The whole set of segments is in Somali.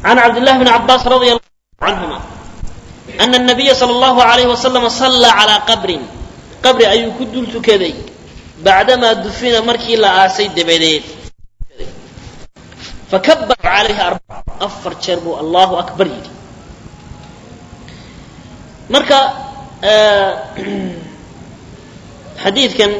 can cabdillahi bni cabaas radia allahu canhuma ana nabiya sala allahu alayhi wasalama sallaa calaa qabrin qabri ayuu ku dul tukaday bacdamaa dufina markii la aasay dabadeed fakabara calayhi arbaca afar jeer buu allahu akbar yidhi marka xadiidkan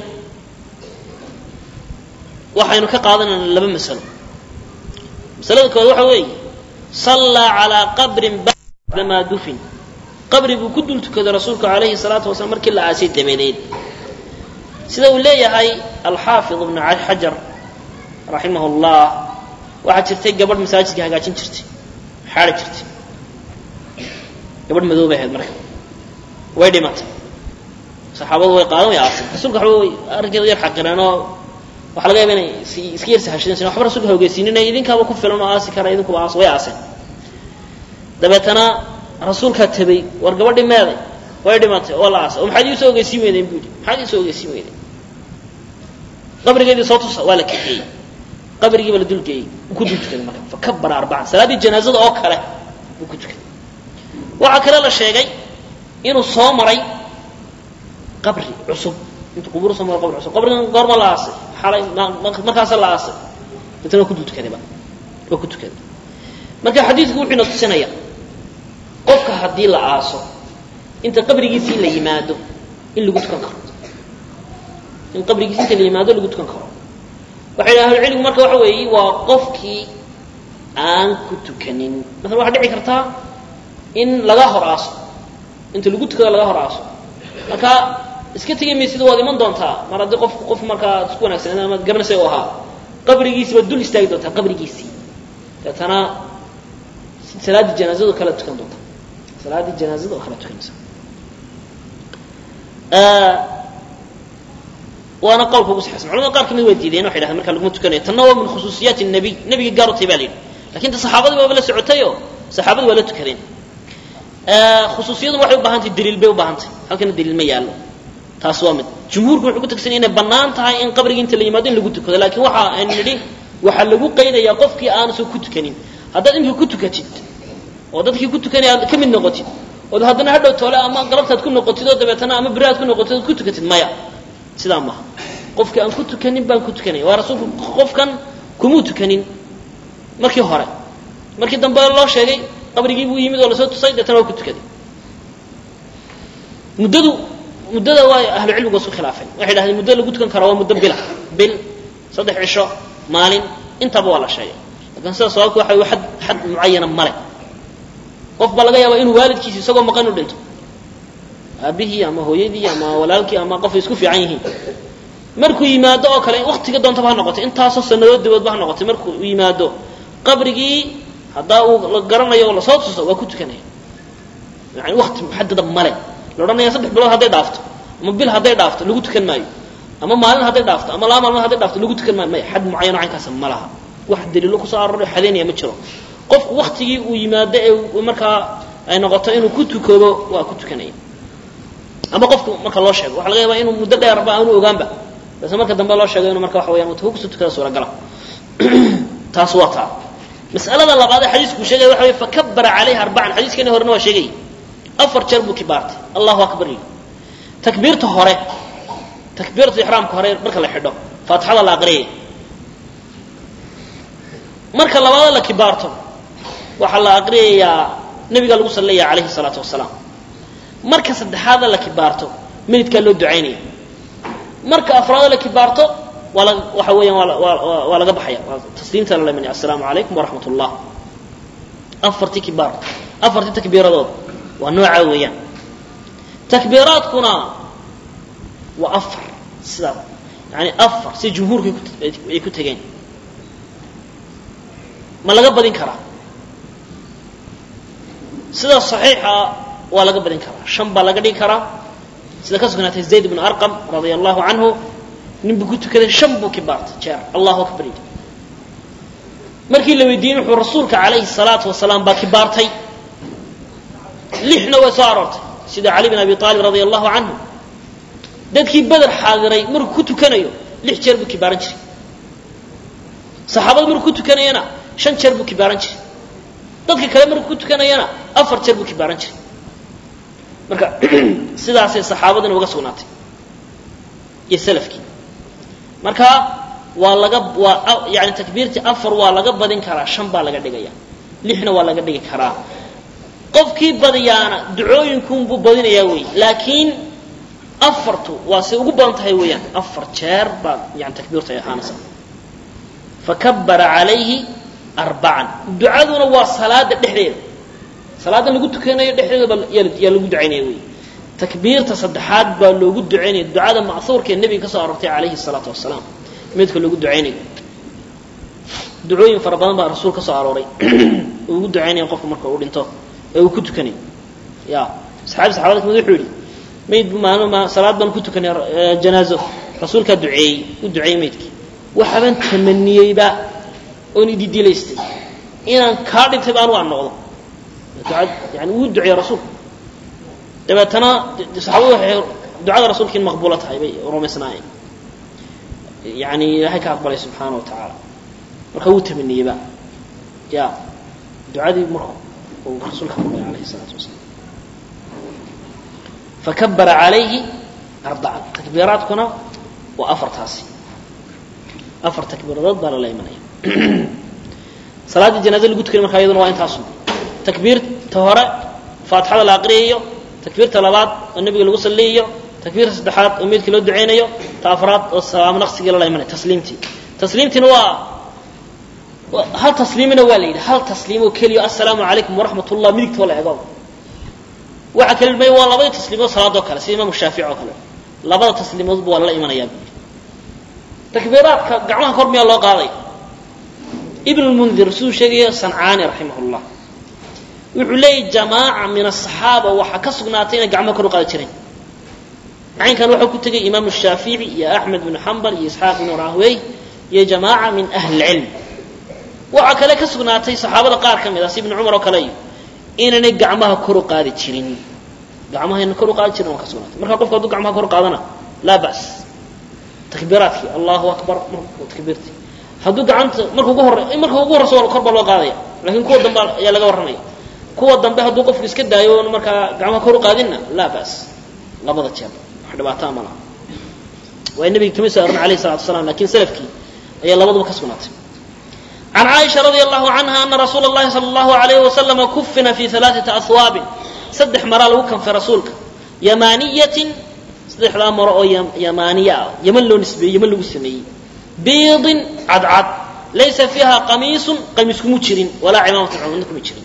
waxaynu ka qaadanaynaa laba masalo masalada kood waxa weeye sallaa calaa qabrin bacdamaa dufin qabri buu ku dul tukaday rasuulku calayhi salaatu wasalaam markii la aasay dabadeed sida uu leeyahay alxaafid ibnu xajar raximah llah waxaa jirtay gabadh masaajidka hagaajin jirtay xaari jirtay gabadh madoobay ahayd marka way dhimatay saxaabadu way qaadan way aaseen rasuulka waxba way arrinkeeda yar xaqireenoo waxaa laga yaaba inay iska yar sahashadeen sina waxba rasuulka hogeysiinin idinkaaba ku filan oo aasi kara idinkuba aas way aaseen dabeetana rasuulkaa tabay war gabadhi meeday way dhimatay oo la aasay oo maxaad iisoo ogeysiin weydeen buu yidhi maxaad iisoo ogeysiin weydeen qabrigeedii soo tusa waa la kaxeeyey qabrigiiba la dulgeeyey wuu ku dul tukaday marka fakabara arbacan salaaddii janaazada oo kale wuu ku tukaday waxaa kale la sheegay inuu soo maray qabri cusub intuu qubuur soo maro qabri cusub qabrigan goorma la aasay xalay markaasa la aasay deetana waa ku dul tukadayba waa ku tukaday marka xadiidku wuxuu ina tusinaya qofka haddii la aaso inta qabrigiisii la yimaado in lagu tukan karo in qabrigiisi inta la yimaado lagu tukan karo waxay dhaha ahlucilmigu marka waxa weeye waa qofkii aan ku tukanin maala waxaa dhici kartaa in laga hor aaso inta lagu tukado laga hor aaso marka iska tegi maysida waad iman doontaa mar haddii qof qof markaa isku wanaagsan ama garanaysa u ahaa qabrigiisi baad dul istaagi doontaa qabrigiisii deetana salaaddii janaazado kala tukan doonta salaaddii janaazada oo kala tukanaysa waana qowlka ugu saxaysan culamada qaar kamid waa diideen waxay dhahdeen marka laguma tukanayo tanna waa min khusuusiyaati nabiy nabiga gaar u tahay baa la yidhi lakin ta saxaabadii baaba la socotayoo saxaabadu waa la tukadeen khusuusiyadu waxay u baahan tahay daliil bay u baahan tahay halkana daliil ma yaallo taas waa mid jumhuurku wuxuu ku tagsanya inay bannaan tahay in qabrigii inta la yimaado in lagu tukado laakiin waxa aynu nidhi waxaa lagu qaydayaa qofkii aanusan ku tukanin haddaad imika ku tukatid oo dadkii ku tukanaya aad ka mid noqotid ood haddana hadhow toole ama galabtaad ku noqotid oo dabeetana ama beri aad ku noqotid ood ku tukatid maya sidaa maaha qofkii aan ku tukanin baan ku tukanaya waa rasuulku qofkan kumuu tukanin markii hore markii dambe loo sheegay qabrigii buu yimid oo lasoo tusay deetana waa ku tukaday muddadu muddada waa ahlu cilmigu isku khilaafeen waxay dhahdeen muddo lagu tukan karo waa muddo bila bil saddex cisho maalin intaba waa la sheegay lakin sida sababka waxa way xad xad mucayana male qof baa laga yaaba inuu waalidkiisi isagoo maqan u dhinto aabihii ama hooyadii ama walaalkii ama qof ay isku fiican yihiin markuu yimaado oo kale waktiga doontaba ha noqotay intaasoo sanadood daboodba ha noqotay markuu yimaado qabrigii haddaa uu la garanayo oo lasoo tuso waa ku tukanaya yani wakti muxadada male la odhanaya saddex bilood hadday dhaafto ama bil hadday dhaafto lagu tukan maayo ama maalin hadday dhaafto ama laba maalmood hadday dhaafto lagu tukan maayo maya xad mucayano caynkaasa ma laha wax daliilo kusoo aroray xadeynaya ma jiro qofku waktigii uu yimaado ee markaa ay noqoto inuu ku tukado waa ku tukanaya ama qofku marka loo sheego waxa laga yaaba inuu muddo dheerba aanu ogaanba base marka dambe loo sheego inuu marka waxa weyan uu kusoo tukada suuragala taas waa taa mas'alada labaad ee xadiisku sheegaya waxa wey fakabara calayha arbacan xadiiskani horena waa sheegayay afar jeer buu kibaartay allahu akbar yidhi takbiirta hore takbiirta ixraamka hore marka la xidho faatixada la aqriyay marka labaada la kibaarto waxaa la aqriyayaa nabiga lagu salleeya calayhi salaatu wasalaam marka saddexaada la kibaarto meydkaa loo ducaynaya marka afraada la kibaarto waa la waxa weeyaan waa waa waa laga baxaya waa tasliimta la lemanaya assalaamu calaykum waraxmat ullah afartii kibaar afartii takbiiradood waa noocaa weeyaan takbiiraadkuna waa afar sidaa yani afar si jumhuurka ay ku tegeen ma laga badin karaa sida saxiixa waa laga badin karaa shan baa laga dhigi karaa sida ka sugnaatay zayd bnu arqam radia allahu canhu nin buu ku tukaday shan buu kibaartay jeer allahu akbar yidhi markii la weydiiyey wuxuu rasuulka calayhi salaatu wasalaam baa kibaartay lixna way soo aroortay sida cali bin abi aalib radia allahu canhu dadkii beder xaadiray markuu ku tukanayo lix jeer buu kibaaran jiray saxaabada markuu ku tukanayana shan jeer buu kibaaran jiray dadka kale markuu ku tukanayana afar jeer buu kibaaran jiray marka sidaasay saxaabadina uga sugnaatay iyo salafkii marka waa laga waa yani takbiirtii afar waa laga badin karaa shan baa laga dhigaya lixna waa laga dhigi karaa qofkii badiyaana ducooyinkunbuu badinayaa wey laakiin afartu waa say ugu badan tahay weeyaan afar jeer baa yani takbiirtu ay ahaanaysa fakabara calayhi arbacan ducaduna waa salaada dhexdeeda salaada lagu tukanayo dhexdeedaba yaa lagu ducaynaya wey takbiirta saddexaad baa loogu ducaynaya ducada ma'huurka ee nebiga ka soo aroortay calayhi salaatu wasalaam midka loogu ducaynayo ducooyin fara badan baa rasuul ka soo arooray uu ugu ducaynaya qofka marka uu dhinto ee uu ku tukanayo ya saxaabi saxabada kamid wuxuu yidhi mayd maalin ma salaad baan ku tukanay janaazo rasuulkaa duceeyey u duceeyey maydkii waxaabaan tamaniyeyba oon ididilaystay inaan kaa dhintay ba anigu aan noqdo ducad yani wuu duceeyey rasuulku dabeetana saxaabadu waxay ducada rasuulka in maqbuulo tahay bay rumaysnaayeen yani ilaahay ka aqbalay subxaana wa tacaala marka wuu tamaniyeyba ya ducadii marku uu rasuulka aqbalay alayhi salaatu wasalaam fakabara calayhi arbacan takbiiraadkuna waa afartaasi afar takbiiradood baa lala imanaya salaaddii janaazada lagu tukanay markaa iyaduna waa intaasu takbiirta hore faatixada la aqriyayo takbiirta labaad oo nebiga lagu salliyayo takbiirta saddexaad oo meydkii loo ducaynayo ta afraad oo salaamo naqsigii lala imanaya tasliimtii tasliimtiina waa hal tasliimina waa la yidhi hal tasliim oo keliya assalaamu calaykum waraxmat ullah midigta la ego waxa kale may waa labadii tasliimood salaadoo kale sida imaamu shaafici oo kale labada tasliimoodba waa lala imanayaa bu yidhi takbiiraadka gacmaha kor miyaa loo qaaday ibn lmundir siduu sheegaya sancaani raximah llah wuxuu leeyahy jamaaca min asaxaaba waxaa ka sugnaatay inay gacmaha kor u qaadi jireen macaynkan waxaa ku tegay imaamu shaafici iyo axmed bnu xambal iyo isxaaq bnu rahwey iyo jamaaca min ahli lcilm waxaa kale ka sugnaatay saxaabada qaar ka mid ah si ibnu cumar oo kale iyo inaynay gacmaha kor u qaadi jirin gacmahayna kor u qaadi jirin waa ka sugnaatay marka qofku hadduu gacmaha kor u qaadana laa ba's takbiiraadkii allahu akbar takbiirtii hadduu gacanta marka ugu hore marka ugu horreysa waa kor baa loo qaadaya lakin kuwa dambe ayaa laga warramaya kuwa dambe hadduu qofku iska daayo oon markaa gacmaha kor u qaadinna laa ba's labada jeer wax dhibaataa ma laha waa nabiga kama soo arorin alayh salatu wasalaam lakin salafkii ayaa labaduba ka sugnaatay عن عائشة رضي الله عنها أن رsuuل اللhi صلى الله عليه وسلم كفina في ثaلاثة أثواaب سدdex maraa lagu kanfay rasuulka يمانية saddexdaa maro oo yamaaniya ah ymn loo nisbeeyey ymn lagu sameeyey biidin cadcad laysa فيiha qamiisu qamiis kuma jirin walaa cimaamaة cumna kuma jirin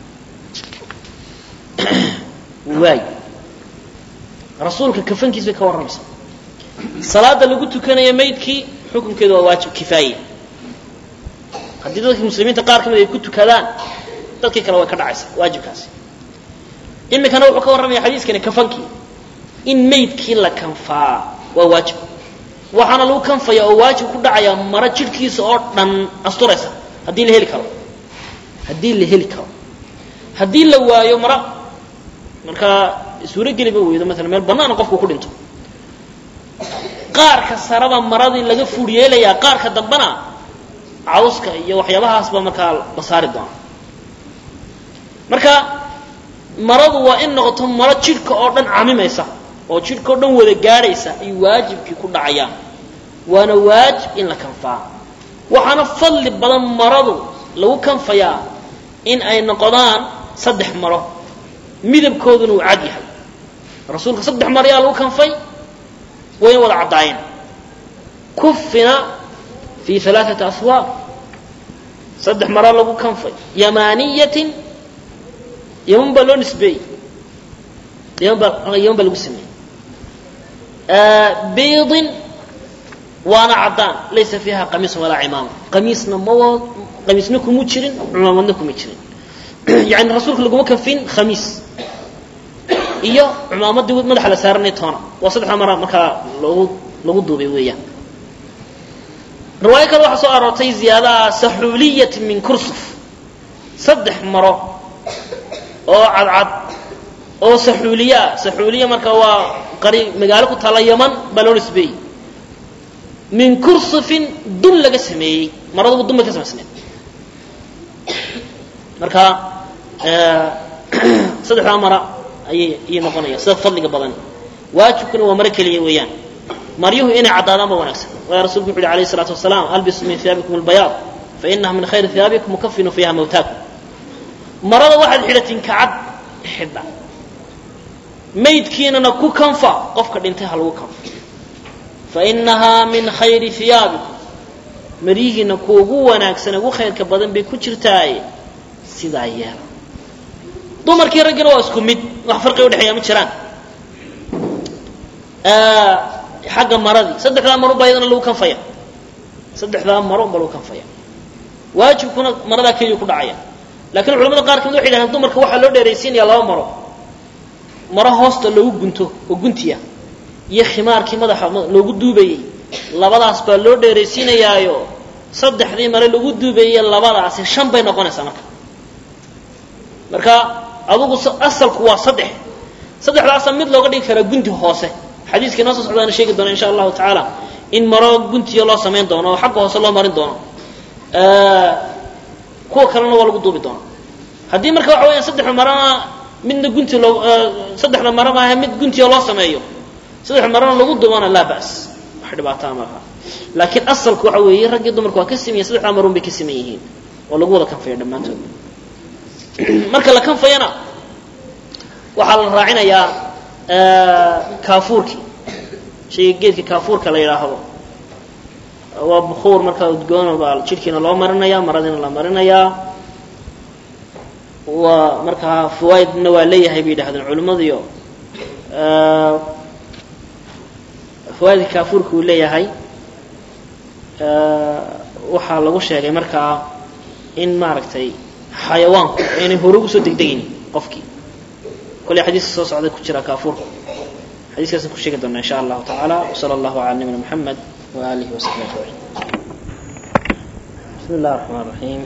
waay rasuulka kafankiis bay ka warramaysaa salaada lagu tukanaya maydkii xukunkeedu waa waajib kifaaye haddii dadka muslimiinta qaar ka mid ay ku tukadaan dadkii kale way ka dhacaysaa waajibkaasi imikana wuxuu ka warramaya xadiiskani kafankii in maydkii la kanfaa waa waajib waxaana lagu kanfaya oo waajib ku dhacaya maro jidhkiisa oo dhan asturaysa haddii la heli karo haddii la heli karo haddii la waayo maro markaa suurogeliba weydo maala meel banaana qofku ku dhinto qaarka saraba maradii laga fuur yeelayaa qaarka dambena cawska iyo waxyaabahaasba markaa la saari doona marka maradu waa in noqoto maro jidhka oo dhan camimaysa oo jidhka oo dhan wada gaadhaysa ayuu waajibkii ku dhacayaa waana waajib in la kanfaa waxaana fadli badan maradu lagu kanfayaa in ay noqdaan saddex maro midabkooduna uu cad yahay rasuulka saddex mar ayaa lagu kanfay wayna wada caddaayeen kufina fi alaaثati aswaab saddex maro lagu kanfay yamaniyatin yaman baa loo nisbeeyey yaman baa yaman baa lagu sameeyey biidin waana caddaan laysa fiiha qamiisun walaa cimaama qamiisna ma qamiisna kuma jirin cumaamadna kuma jirin yani rasuulka laguma kanfin khamiis iyo cumaamadii madaxa la saaranay toona waa saddexda mara markaa logu lagu duubay weeyaan riwaayo kale waxaa soo aroortay ziyaadaha saxuuliyatin min kursuf saddex maro oo cadcad oo saxuuliye ah saxuuliya marka waa qari magaalo ku taalla yaman baa loo nisbeeyey min kursufin dun laga sameeyey maraduba dun bay ka samaysneed marka saddexdaa mara ayay ayay noqonaya sida fadliga badan waajibkuna waa maro keliya weeyaan maryuhu inay caddaadaan ba wanaagsan waayo rasulku wuxu uhi alayh الsalaatu wasalaam albisu min hiyaabikum اlbayaad fainaha min khayri hiyaabikum mukafinu fiiha mawtaakum marada waxaad xidhatiin kacad xidha maydkiinana ku kanfa qofka dhintay ha lagu kanfa fainahaa min khayri hiyaabikum maryihiina kuwa ugu wanaagsan ugu khayrka badan bay ku jirtaaye sidaa yeela dumarkii raggina waa isku mid wax farqi udhexeeya ma jiraan xagga maradii saddexdaa maro baa iyadana lagu kanfaya saddexdaa maro unba lagu kanfaya waajibkuna maradaa keliya ku dhacaya lakin culamada qaar kamid waxay yidhahdeen dumarka waxaa loo dheeraysiinaya laba maro maro hoosta loogu gunto oo guntiya iyo khimaarkii madaxa loogu duubayey labadaas baa loo dheeraysiinayaayo saddexdii mare lagu duubayey labadaasi shan bay noqonaysaa marka marka adugu asalku waa saddex saddexdaasa mid looga dhigi karaa gunti hoose xadiiskii noo soo socdaana sheegi doona insha allahu tacaala in maro guntiya loo samayn doono oo xagga hoose loo marin doono kuwa kalena waa lagu duubi doona haddii marka waxa weyaan saddexda marana midna gunti loo saddexda mara maaha mid guntiya loo sameeyo saddexda marana lagu duubana laa bas wax dhibaataa maaha laakiin asalku waxa weeye raggii dumarku waa ka siman yihin saddexdaa marun bay ka siman yihiin oo lagu wada kanfaya dhammaantood marka la kanfayana waxaa la raacinayaa kaafuurkii shayga geedka kaafuurka la yidhaahdo waa bukuur markaa udgoon baa jidhkiina loo marinaya maradiina la marinayaa waa markaa fawaaidna waa leeyahay bay yidhahdeen culimmadiyo fawaaidka kaafuurka uu leeyahay waxaa lagu sheegay markaa in maaragtay xayawaanku aynay hore ugu soo degdegaynin qofkii kolley xadiiska soo socda ku jira kaafuurka xadiiskaasaan ku sheegi doonaa insha allahu tacaala wsala allahu cala nabina moxamed وآله وصحبه أجمعين بسم الله الرحمن الرحيم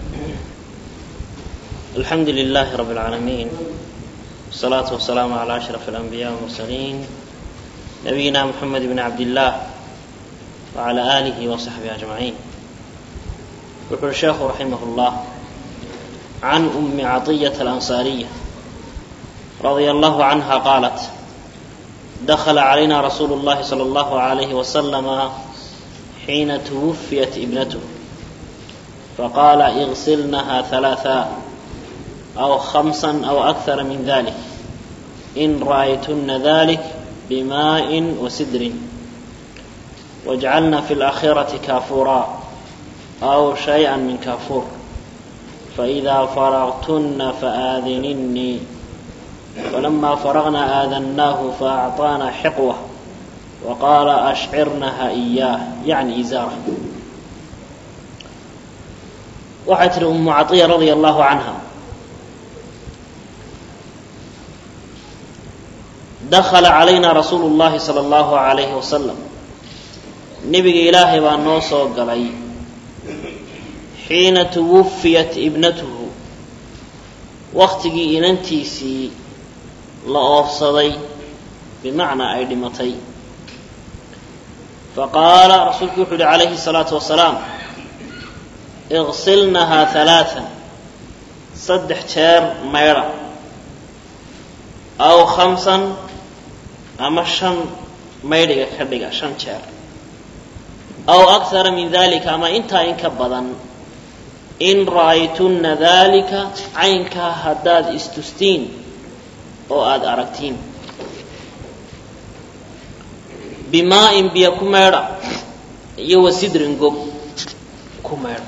الحمد لله رب العالمين والصلاة والسلام على أشرف الأنبياء والمرسلين نبينا محمد بن عبد الله وعلى آله وصحبه أجمعين يقول الشيخ رحمه الله عن أم عطية الأنصارية رضي الله عنها قالت دخل علينا رسول الله صلى الله عليه وسلم حين توفيت ابنته فقال اغسلنها ثلاثا أو خمسا أو أكثر من ذلك إن رأيتن ذلك بماء وسدر واجعلن في الآخرة كافورا أو شيئا من كافور فإذا فرغتن فآذنني فلما فرغنا آذناه فأعطانا حقوة وقال أشعرنها إياه يعني إزارة waxay tihi umu caطiya radia allahu canha dakhala calayna rasuulu اllahi salى اllahu alayhi wasalam nebiga ilaahay baa noo soo galay xiina tuwufiyat ibnatuhu waktigii inantiisii la oofsaday bimacnaa ay dhimatay faqaala rasuulku wuxuu yihi calayhi الsalaatu wasalaam iqsilnahaa halaaan saddex jeer maydha aw khamsan ama shan maydhiga ka dhiga shan jeer aw akara min dalika ama intaa in ka badan in ra'aytunna dalika caynkaa haddaad istustiin oo aada aragtiin bimaa-in biyo ku meedha iyo wasidrin gob ku meedha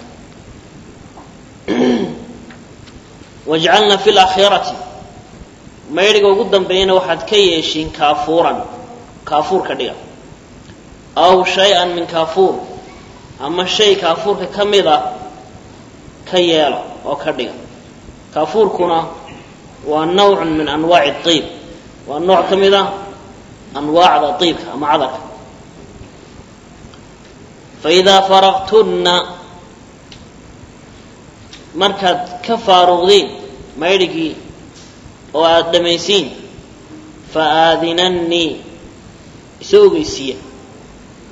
wajcalna fi laakhirati maydhiga ugu dambeeyana waxaad ka yeeshiin kaafuuran kaafuur ka dhiga aw shay-an min kaafuur ama shay kaafuurka ka mid a ka yeela oo ka dhiga kaafuurkuna waa nawcun min anwaaci iib waa nooc ka mid a anwaacda iibka ama cadarka faidaa faraqtunna markaad ka faaruqdiin maydhigii oo aada dhammaysiin fa aadinannii iso ogeysiiya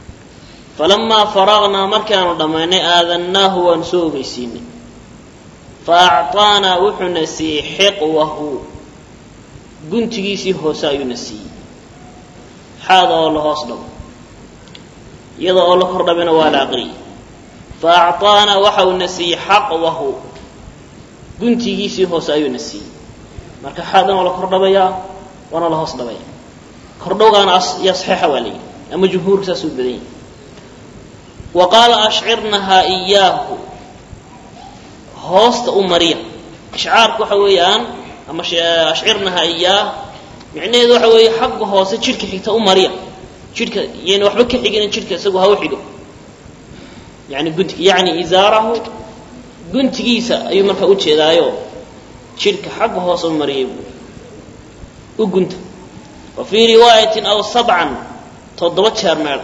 falamaa faraqnaa markaanu dhammaynay aadannaahu waanu soo ogeysiinay fa acطaanaa wuxuuna siiyey xiqwahu guntigiisii hoose ayuuna siiyey xaada oo la hoos dhabo iyada oo la kor dhabina waa la aqriyey fa acطaanaa waxa uuna siiyey xaqwahu guntigiisii hoose ayuuna siiyey marka xaadan waa la kor dhabayaa waana la hoos dhabaya kordhowgaana yaa saxiixa waa layidhi ama jumhuurka saasuu badan yahi wa qaala ashcirnahaa iyaahu hoosta u mariya ishcaarku waxa weeyaan ama ashcirnahaa iyaah micnaheedu waxa weeye xagga hoose jidhka xigta u mariya jidhka yayna waxba ka xigina jidhka isagu ha u xigo yani gunti yacni izaarahu guntigiisa ayuu markaa u jeedaayo jidhka xagga hoose u mariyay buu u gunta wa fii riwaayatin aw sabcan toddoba jeer meel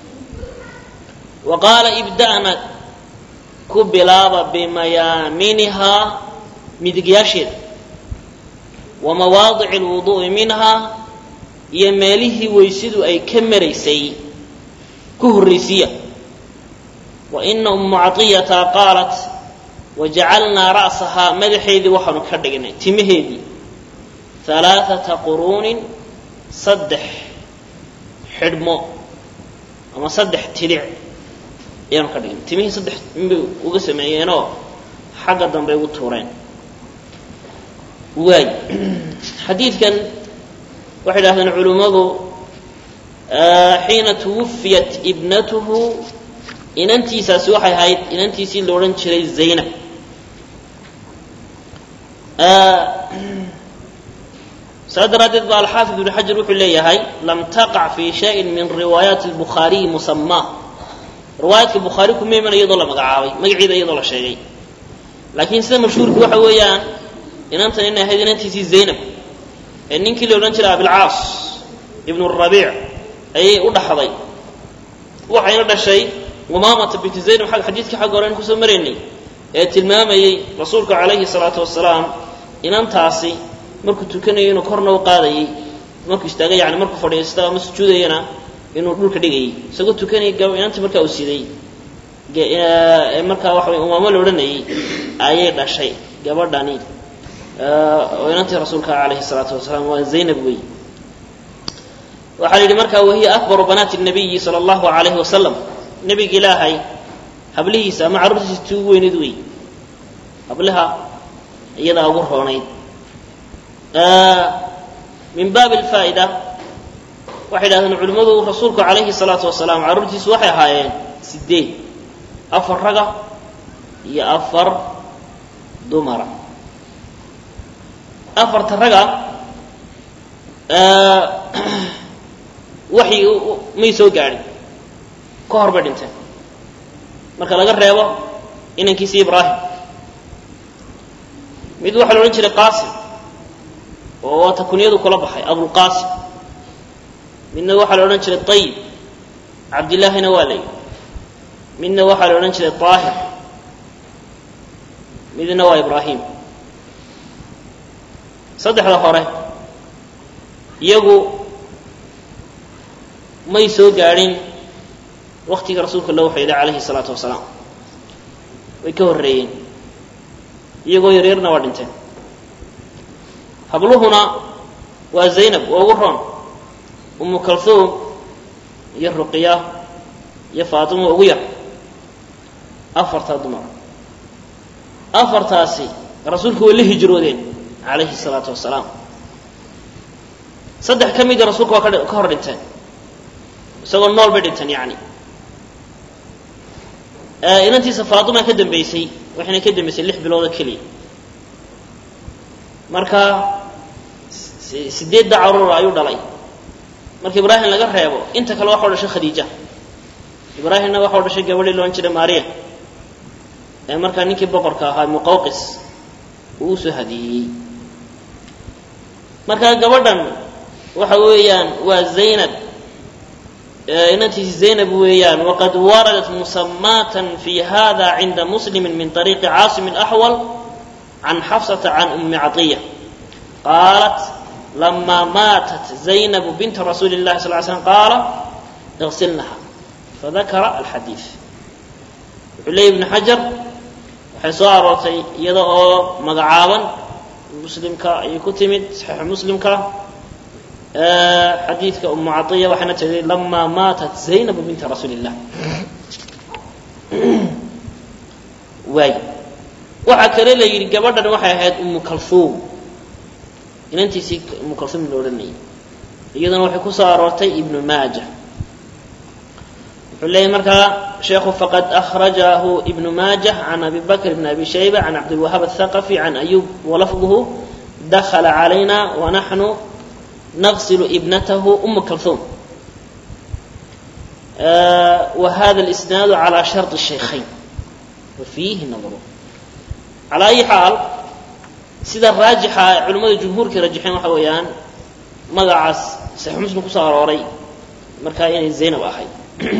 wa qaala ibda'na ku bilaaba bimayaaminihaa midigyaasheeda wa mawaadici alwuduu'i minhaa iyo meelihii weysidu ay ka maraysay ku horraysiya wa ina ummu caطiyata qaalat wajacalnaa ra'sahaa madaxeedii waxaanu ka dhignay timaheedii alaaثata quruunin saddex xidhmo ama saddex tilic ayaanu ka dhignay timihii saddex inbay uga sameeyeenoo xagga dambe ugu tuureen waay xadiidkan waxay idhahdeen culimmadu xiina tuwufiyat ibnatuhu inantiisaasi waxay ahayd inantiisii la odhan jiray zaynab saa daraaddeed ba alxaafid ibnu xajar wuxuu leeyahay lam taqac fii shayin min riwaayaati lbukhaariyi musamaa riwaayaadka bukhaari kuma iman iyadoo la magacaabay magaceeda iyadoo la sheegay laakiin sida mashhuurka waxa weeyaan inantan inay ahayd inantiisii zaynab ee ninkii la odhan jiray abilcaas ibnu rabiic ayay u dhaxday waxayna dhashay umaamata binti zaynab xadiidkii xagga hore aynu kusoo maraynay ee tilmaamayey rasuulka calayhi salaatu wasalaam inantaasi markuu tukanayo inuu korna u qaadayay markuu istaaga yani markuu fadhiisto ama sujuudayana inuu dhulka dhigayay isagoo tukanaya gab inantii markaa uu siday markaa waxa way umaamo la odhanayay ayay dhashay gabadhani oo inantii rasuulka calayhi salaatu wasalaam waa zaynab wey waxaa la yidhi markaa wahiya akbaru banaati nabiyi sala allahu alayhi wasalam nebiga ilaahay hablihiisa ama carruurtiisa tii ugu weyneyd wey hablaha iyadaa ugu roonayd min baabi alfaa'ida waxay idhahdeen culimmadu rasuulku calayhi salaatu wasalaam carruurtiisu waxay ahaayeen sideed afar raga iyo afar dumara afarta raga waxyi may soo gaadhin ka hor bay dhinteen marka laga reebo inankiisi ibraahim mid waxaa la odhan jiray qaasim oo waata kunyadu kula baxay abulqaasim midna waxaa la odhan jiray ayib cabdillaahina waa la yidhi midna waxaa la odhan jiray aahir midna waa ibraahim saddexda hore iyagu may soo gaadhin waktiga rasuulka loo waxyday calayhi salaatu wasalaam way ka horreeyeen iyagoo yaryarna waa dhinteen habluhuna waa zaynab waa ugu roon umu kalhuum iyo ruqiya iyo faatima ugu yar afartaa dumar afartaasi rasuulku way la hijroodeen calayhi salaatu wasalaam saddex ka mida rasuulka waa ka hor dhinteen isagoo nool bay dhinteen yani inantiisa faatimaa ka dambaysay waxayna ka dambaysay lix biloodo keliya marka sideedda caruura ayuu dhalay marka ibraahim laga reebo inta kale waxau dhashay khadiija ibraahimna waxau dhashay gabadhii loodhan jiray maariya ee markaa ninkii boqorka ahaa muqawqis uu usoo hadiyeeyey marka gabadhan waxa weeyaan waa zaynab inantiisi zaynab weeyaan waqad waradat musamaatan fi hada cinda muslimi min طariiqi caasim axwal can xafsata can umi caطiya qaalat lama maatat zaynab binta rasuuli اllahi sal ly slm qaala اغsilnaha fadakara alxadiid wuxuu leeyay ibnu xajar waxay soo aroortay iyada oo magacaaban muslimka ayay ku timid saxiixu muslimka xadiidka umu caiya waxayna tiri lamaa maatat zaynabu binta rasuuli illah waay waxaa kale la yidhi gabadhan waxay ahayd umu kalhuum inantiisii umu kalhuum la odhanayay iyaduna waxay ku soo aroortay ibnu maaja wuxuu leeyahy markaa sheekhu faqad akhrajahu ibnu maajah can abi bakr bn abi shayba can cabdilwahaab aلthaqafi can ayub walafduhu dakla calayna wanaxnu naqsilu ibnatahu umu kalhuum wahada اlisnaadu calى sharط الshaykhayn wafiihi nadru calaa ayi xaal sida raajixa culimmada jumhuurkii rajaxeen waxa weeyaan magacaas saxiix muslim kusoo arooray markaa inay zaynab ahayd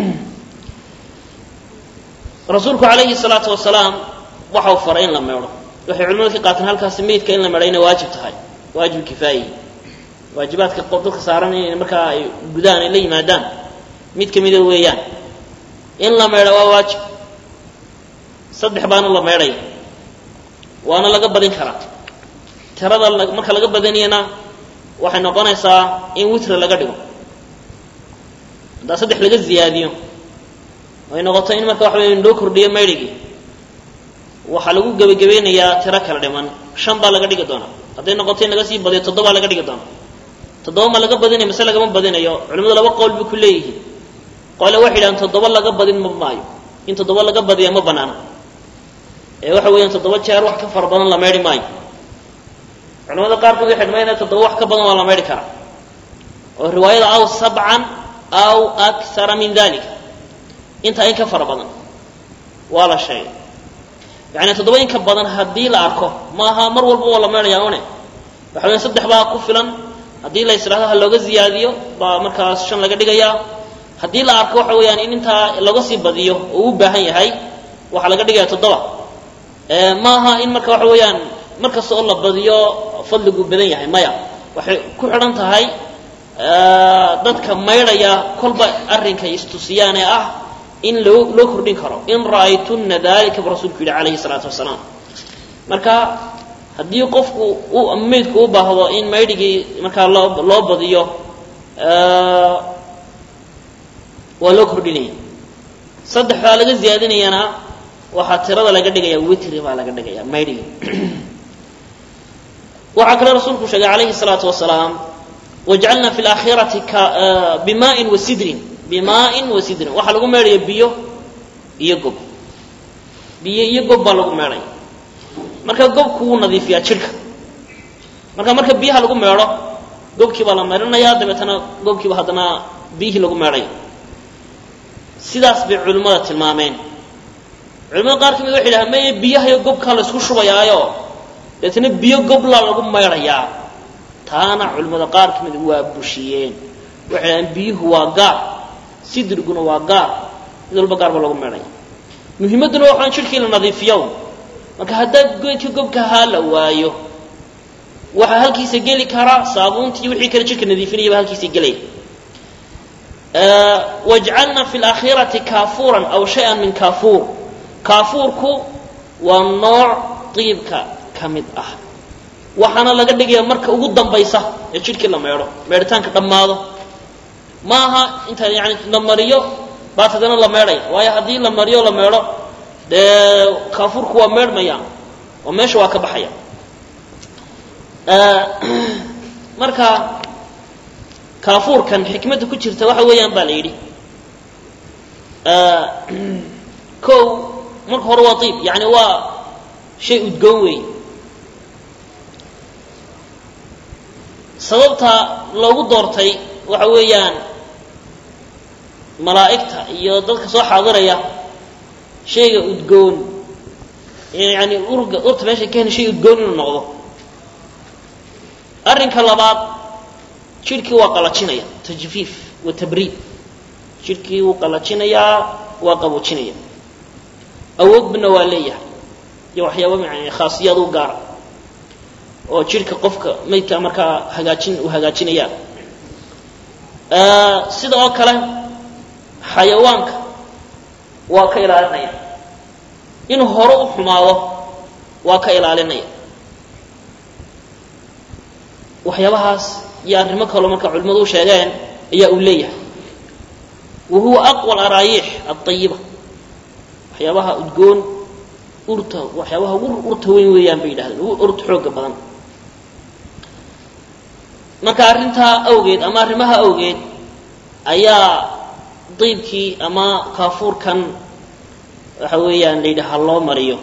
rasuulku calayhi salaatu wasalaam waxau faray in la meedho waxay culimadu ka qaateen halkaasi meydka in la meedho inay waajib tahay waajib kifaayi waajibaadka dadka saaran in markaa ay gudaan ay la yimaadaan mid ka mida weeyaan in la meedho waa waajib saddex baana la meedhaya waana laga badin karaa tirada marka laga badaniyana waxay noqonaysaa in witra laga dhigo haddaa saddex laga ziyaadiyo ay noqoto in marka waxa weya loo kordhiyo maydhigii waxaa lagu gebagabeynayaa tiro kala dhiman shan baa laga dhigi doonaa hadday noqoto in laga sii badiyo toddobaa laga dhigi doonaa toddoba ma laga badinayo mase lagama badinayo culimadu laba qowl bay ku leeyihiin qole waxay yidhahaan toddoba laga badin ma maayo in toddoba laga badiya ma banaana ee waxa weeyaan toddoba jeer wax ka fara badan la meydhi maayo culamada qaarkood waxay dhamaynaya toddoba wax ka badan waa la meydhi karaa oo riwaayada aw sabcan aw akara min dalika intaa in ka fara badan waa la sheegay yani toddoba in ka badan haddii la arko maaha mar walba waa la meydhayaa une waxa weya saddex baa ku filan haddii la yisdhahdo ha looga ziyaadiyo baa markaas shan laga dhigayaa haddii la arko waxa weeyaan in intaa laga sii badiyo oo u baahan yahay waxaa laga dhigaya toddoba maaha in marka waxa weeyaan mar kasta oo la badiyo fadligu badan yahay maya waxay ku xidhan tahay dadka maydhaya kolba arrinkay istusiyaane ah in loo loo kordhin karo in ra'aytunna dalika bu rasuulku yidhi calayhi salaatu wasalaam marka haddii qofku u meydku u baahdo in maydhigii markaa loo loo badiyo waa loo kordhinaya saddex baa laga ziyaadinayana waxaa tirada laga dhigaya witri baa laga dhigaya maydhigii waxaa kale rasuulku sheegay calayhi الsalaatu wasalaam wajcalna fi اlaakhirati bimaءin wasidrin bimaءin wasidrin waxaa lagu meedhaya biyo iyo gob biyo iyo gob baa lagu meedhaya marka gobku wuu nadiifiyaa jidhka marka marka biyaha lagu meedho gobkii baa la meedhanaya dabeetana gobkiiba haddana biyihii lagu meedhaya sidaas bay culimmada tilmaameen culimada qaar ka mid waxay dhahaan maye biyahayo gobkaa la isku shubayaayo deetana biyo goblaa lagu maydhayaa taana culimmada qaar ka mid waa bushiyeen waxay dhahaan biyuhu waa gaar sidriguna waa gaar mid walba gaar baa lagu maydhaya muhimadduna waxaan jidhkii la nadiifiyo marka haddaa geedka gobka ahaa la waayo waxaa halkiisa geli karaa saabuuntii wixii kale jidhka nadiifinayaba halkiisa gelaya wajcalna fi laakhirati kaafuuran aw shay-an min kaafuur kaafuurku waa nooc diibka ka mid ah waxaana laga dhigaya marka ugu dambaysa ee jidhkii la meedho meedhitaanka dhammaado ma aha inta yani la mariyo baat haddana la meedhaya waayo haddii la mariyo la meedho dee kaafuurku waa meedhmaya oo meesha waa ka baxaya marka kaafuurkan xikmadda ku jirta waxa weeyaan baa la yidhi o marka hore waa iib yani waa shay udgoon weey sababta loogu doortay waxa weeyaan malaa'igta iyo dadka soo xaadiraya shayga udgoon yani urga urta meesha ka hena shay udgoon inuu noqdo arrinka labaad jidhkii waa qalajinaya tajfiif wa tabriid jidhkii wuu qalajinayaa waa qaboojinaya awoodbana waa leeyahay iyo waxyaaba yani khaasiyaad u gaara oo jidhka qofka maydka markaa hagaajin uu hagaajinaya sida oo kale xayawaanka waa ka ilaalinaya inuu hore u xumaado waa ka ilaalinaya waxyaabahaas iyo arrimo kaloo marka culimmadu u sheegeen ayaa uu leeyahay wa huwa aqwa alaraayiix aayiba waxyaabaha udgoon urta waxyaabaha ugu urta weyn weeyaan bay yidhahdeen ugu urta xooga badan marka arrintaa awgeed ama arrimaha awgeed ayaa diibkii ama kaafuurkan waxa weeyaan la yidhaha loo mariyo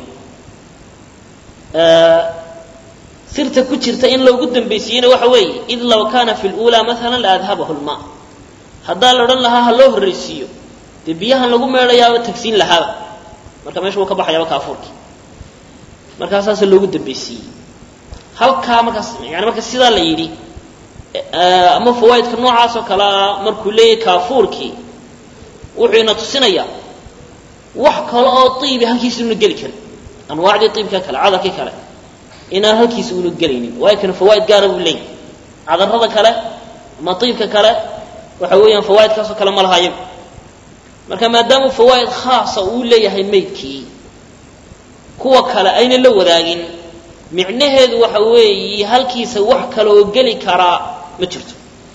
sirta ku jirta in loogu dambaysiiyena waxa weeye id law kana fi lula maala la adhabahu lma haddaa la odhan lahaa ha loo horraysiiyo dee biyahan lagu meedhayaaba tagsiin lahaaba marka meesha wuu ka baxayaaba kaafuurkii markaasaasa loogu dambaysiiyey halkaa markaas yani marka sidaa la yidhi ama fawaaidka noocaas oo kale ah markuu leeyahay kaafuurkii wuxuu ina tusinayaa wax kale oo iibi halkiisa una geli karin anwaacdii iibka kale cadarkii kale inaan halkiisa una gelaynin waayo kana fawaaid gaara buu leeyahay cadarada kale ama iibka kale waxa weeyaan fawaaidkaasoo kale ma laha iyagu marka maadaama fawaaid khaasa uu leeyahay maydkii kuwa kale ayna la wadaagin micnaheedu waxa weeye halkiisa wax kale oo geli karaa ma jirto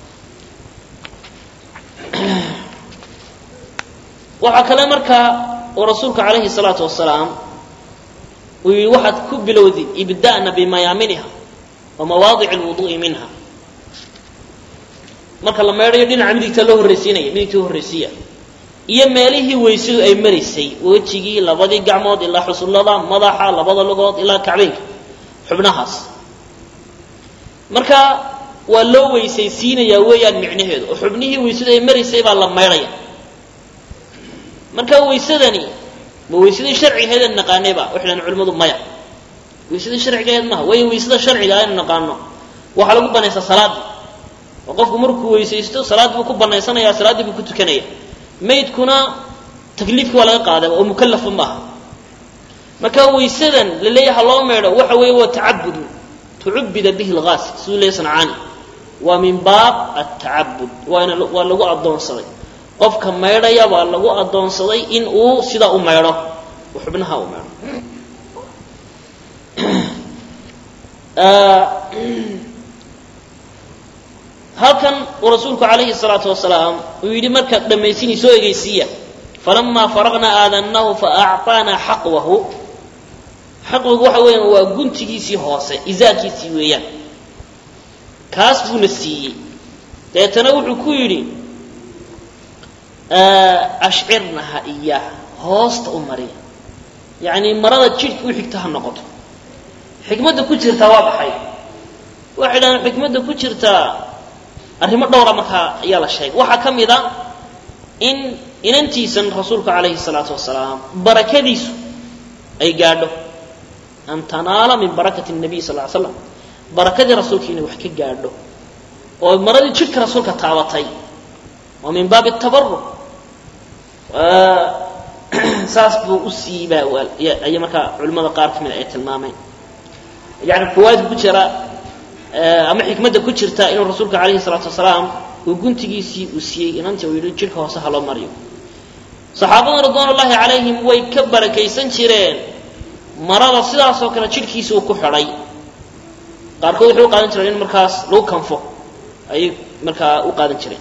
waxaa kale markaa oo rasuulku calayhi salaatu wasalaam uu yihi waxaad ku bilowdid ibda'na bimayaaminiha wa mawaadic alwudu'i minha marka la meedhayo dhinaca midigta loo horraysiinaya midigta loo horraysiiya iyo meelihii weysadu ay maraysay wejigii labadii gacmood ilaa xusullada madaxa labada lugood ilaa kacbeynka xubnahaas marka waa loo weysaysiinayaa weeyaan micnaheedu oo xubnihii weysadu ay maraysay baa la maydhaya marka waysadani ma waysadii sharcigeeda naqaanayba waxay dhahan culimmadu maya waysadii sharcigeed maha waayo waysada sharciga aynu naqaano waxaa lagu banaysaa salaaddii oo qofku markuu weysaysto salaaddii buu ku banaysanaya salaaddii buu ku tukanaya maydkuna takliifkii waa laga qaaday oo mukallafa maaha marka waysadan la leeyaha loo meedho waxa weeye waa tacabudun tucubida bihi lgaasil siduu leeyahy sancaani waa min baab atacabud waana waa lagu addoonsaday qofka maydhaya baa lagu addoonsaday in uu sidaa u maydho u xubnaha u maydho halkan uu rasuulku calayhi salaatu wasalaam uu yidhi markaad dhammaysinay soo egeysiiya falamaa faraqnaa aadannahu faacطaanaa xaqwahu xaqwigu waxa weeyaan waa guntigiisii hoose izaarkiisii weeyaan kaas buuna siiyey deetana wuxuu ku yidhi ashcirnaha iyaah hoosta u mariya yacni marada jidhka u xigta ha noqoto xikmadda ku jirtaa waa baxay waxay dhahaan xikmadda ku jirtaa arrimo dhowra markaa ayaa la sheegay waxaa ka mid a in inantiisan rasuulku calayhi salaatu wasalaam barakadiisu ay gaadho an tanaala min barakati nabiy sal ly slam barakadii rasuulka inay wax ka gaadho oo maradii jidhka rasuulka taabatay waa min baabi tabaruc saas buu u siibaa ay markaa culimmada qaar ka mida ay tilmaameen yani fawaadka ku jira ama xikmadda ku jirta inuu rasuulka calayhi salaatu wasalaam uu guntigiisii uu siiyey inantii uu yidhi jidhka hoose ha loo mariyo saxaabada ridwaan ullaahi calayhim way ka barakaysan jireen marada sidaasoo kale jidhkiisa uu ku xidhay qaarkood waxay u qaadan jireen in markaas lagu kanfo ayay markaa u qaadan jireen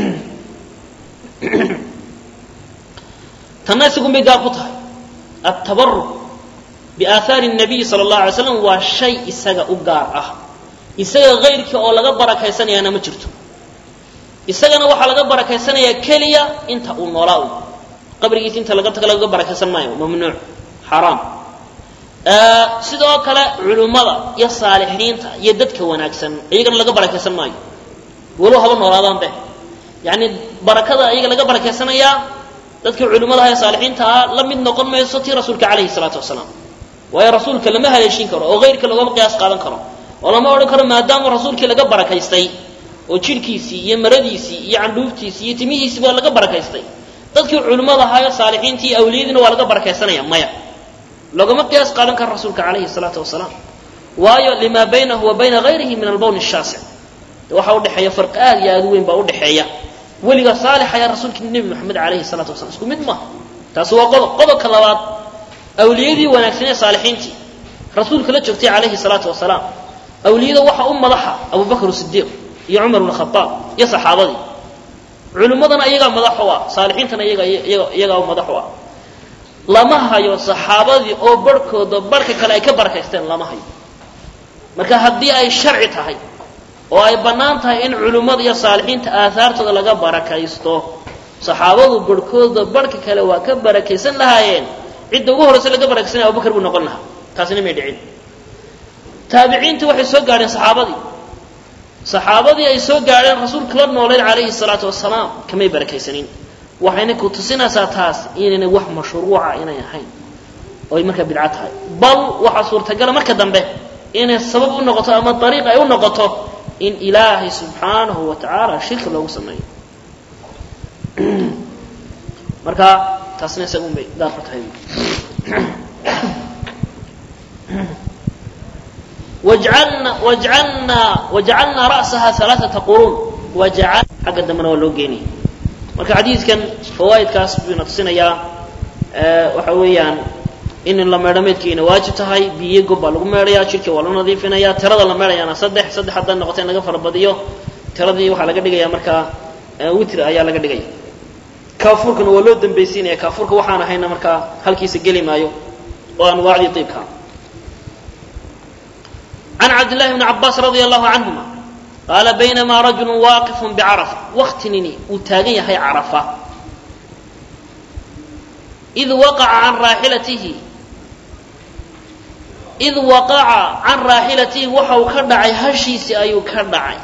tanna isagun bay gaar ku tahay attabaruc biaahaari nabiyi sala allahu alay slam waa shay isaga u gaar ah isaga kayrkii oo laga barakaysanayaana ma jirto isagana waxaa laga barakaysanayaa keliya inta uu noolaa u qabrigiisa inta laga taga laga barakaysan maayo mamnuuc xaraam sidoo kale culummada iyo saalixiinta iyo dadka wanaagsan iyagana laga barakaysan maayo walow haba noolaadaan be yacni barakada iyaga laga barakaysanayaa dadkii culimmadaha ee saalixiinta ah la mid noqon mayso tii rasuulka calayhi salaatu wasalaam waayo rasuulka lama haleeshin karo oo kayrka loogama qiyaas qaadan karo oo lama odhan karo maadaama rasuulkii laga barakaystay oo jidhkiisii iyo maradiisii iyo candhuuftiisii iyo timihiisii baa laga barakaystay dadkii culimmada ahaa ee saalixiintii iyo awliyadiina waa laga barakaysanaya maya loogama qiyaas qaadan karo rasuulka calayhi salaatu wasalaam waayo limaa baynahu wa bayna hayrihi min albawn shaasic waxaa udhexeeya farqi aad iyo aad u weyn baa udhexeeya weliga saalixa ayaa rasuulka nebi moxamed calayhi salaatu wasalam isku mid maaha taasi waa qodob qodobka labaad awliyadii wanaagsan ee saalixiintii rasuulka la joogtay calayhi salaatu wasalaam awliyada waxa u madaxa abubakr sidiiq iyo cumar bn khaaab iyo saxaabadii culimmadana iyagaa madax u ah saalixiintana iyagaa madax u ah lama hayo saxaabadii oo barhkooda barhka kale ay ka barakaysteen lama hayo marka haddii ay sharci tahay oo ay bannaan tahay in culimmada iyo saalixiinta aahaartooda laga barakaysto saxaabadu barhkooda barhka kale waa ka barakaysan lahaayeen cidda ugu horraysa laga barakaysanaya abubakar buu noqon lahaa taasina may dhicin taabiciintii waxay soo gaadheen saxaabadii saxaabadii ay soo gaadheen rasuulka la noolayd calayhi salaatu wasalaam kamay barakaysanin waxayna ku tusinaysaa taas inaynay wax mashruuca inay ahayn oo ay markaa bidco tahay bal waxaa suurtagala marka dambe inay sabab u noqoto ama dariiq ay u noqoto in ilaahay subxaanahu wa tacaala shirki loogu sameeyo marka taasna isagun bay gaarku tahay wajcalna wajcalnaa wajcalnaa ra'saha alaaata quruun wajcal xagga dambena waa loo geenaya marka xadiidkan fawaa'idkaas buyna tusinayaa waxa weeyaan in la meedho meydkiina waajib tahay biyo gob baa lagu meedhaya jidhka waa loo nadiifinaya tirada la meedhayaana saddex saddex hadday noqoto in laga farabadiyo tiradii waxaa laga dhigaya markaa witr ayaa laga dhigaya kaafuurkana waa loo dambaysiinaya kaafuurka waxaan ahayna markaa halkiisa geli maayo oo anwaacdii iibka can cabdillahi bni cabaas radia allahu canhuma qaala baynamaa rajulu waaqifun bicarafa waktinini uu taagan yahay carafa id waqaca can raaxilatihi id waqaca can raaxilatihi waxa uu ka dhacay hashiisii ayuu ka dhacay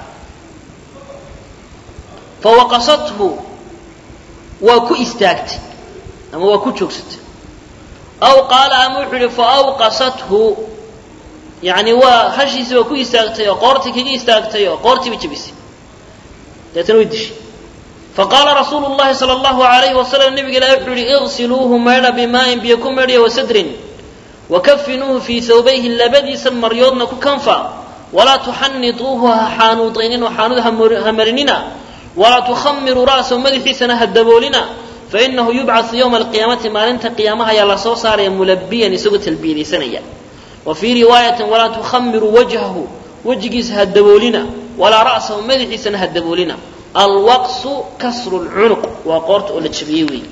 fawaqasathu waa ku istaagtay ama waa ku joogsatay aw qaala ama wuxuu yihi faawqasathu yani waa hashiisii waa ku istaagtay oo qoortii kaga istaagtay oo qoortiiba jebisay deetana way dishay faqaala rasuulu llahi sala allahu alayhi wasalam nabiga ilahi wuxuu yihi iqsiluuhu maydha bimaa'in biyo ku maydhaya wasadrin wakafinuuhu fii thawbayhi labadiisan maryoodna ku kanfa walaa tuxanituuhu ha xaanuudaynin oo xaanuud hamarinina walaa tukhamiruu ra'sahu madaxiisana ha daboolina fainahu yubcau yowma alqiyaamati maalinta qiyaamaha ayaa lasoo saaraya mulabiyan isagoo talbiyadaysanaya wa fii riwaayatin walaa tukhamiruu wajhahu wejigiisa ha daboolina walaa ra'sahu madaxiisana ha daboolina alwaqsu kasru lcunuq waa qoorta oo la jabiyey weey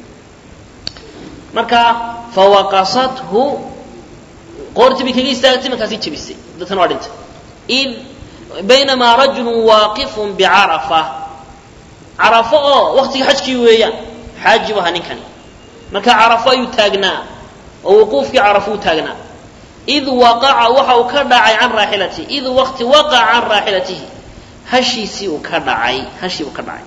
marka fawaqasathu qoortii bay kaga istaagtay markaasay jabisay dadkana waa dhintay id baynamaa rajulun waaqifun bicarafa carafo oo waktiga xajkii weeyaan xaaji bu ahaa ninkani marka carafo ayuu taagnaa oo wuquufkii carafo u taagnaa id waqaca waxa uu ka dhacay can raaxilatihi id waqti waqaca can raaxilatihi hashiisii uu ka dhacay hashii uu ka dhacay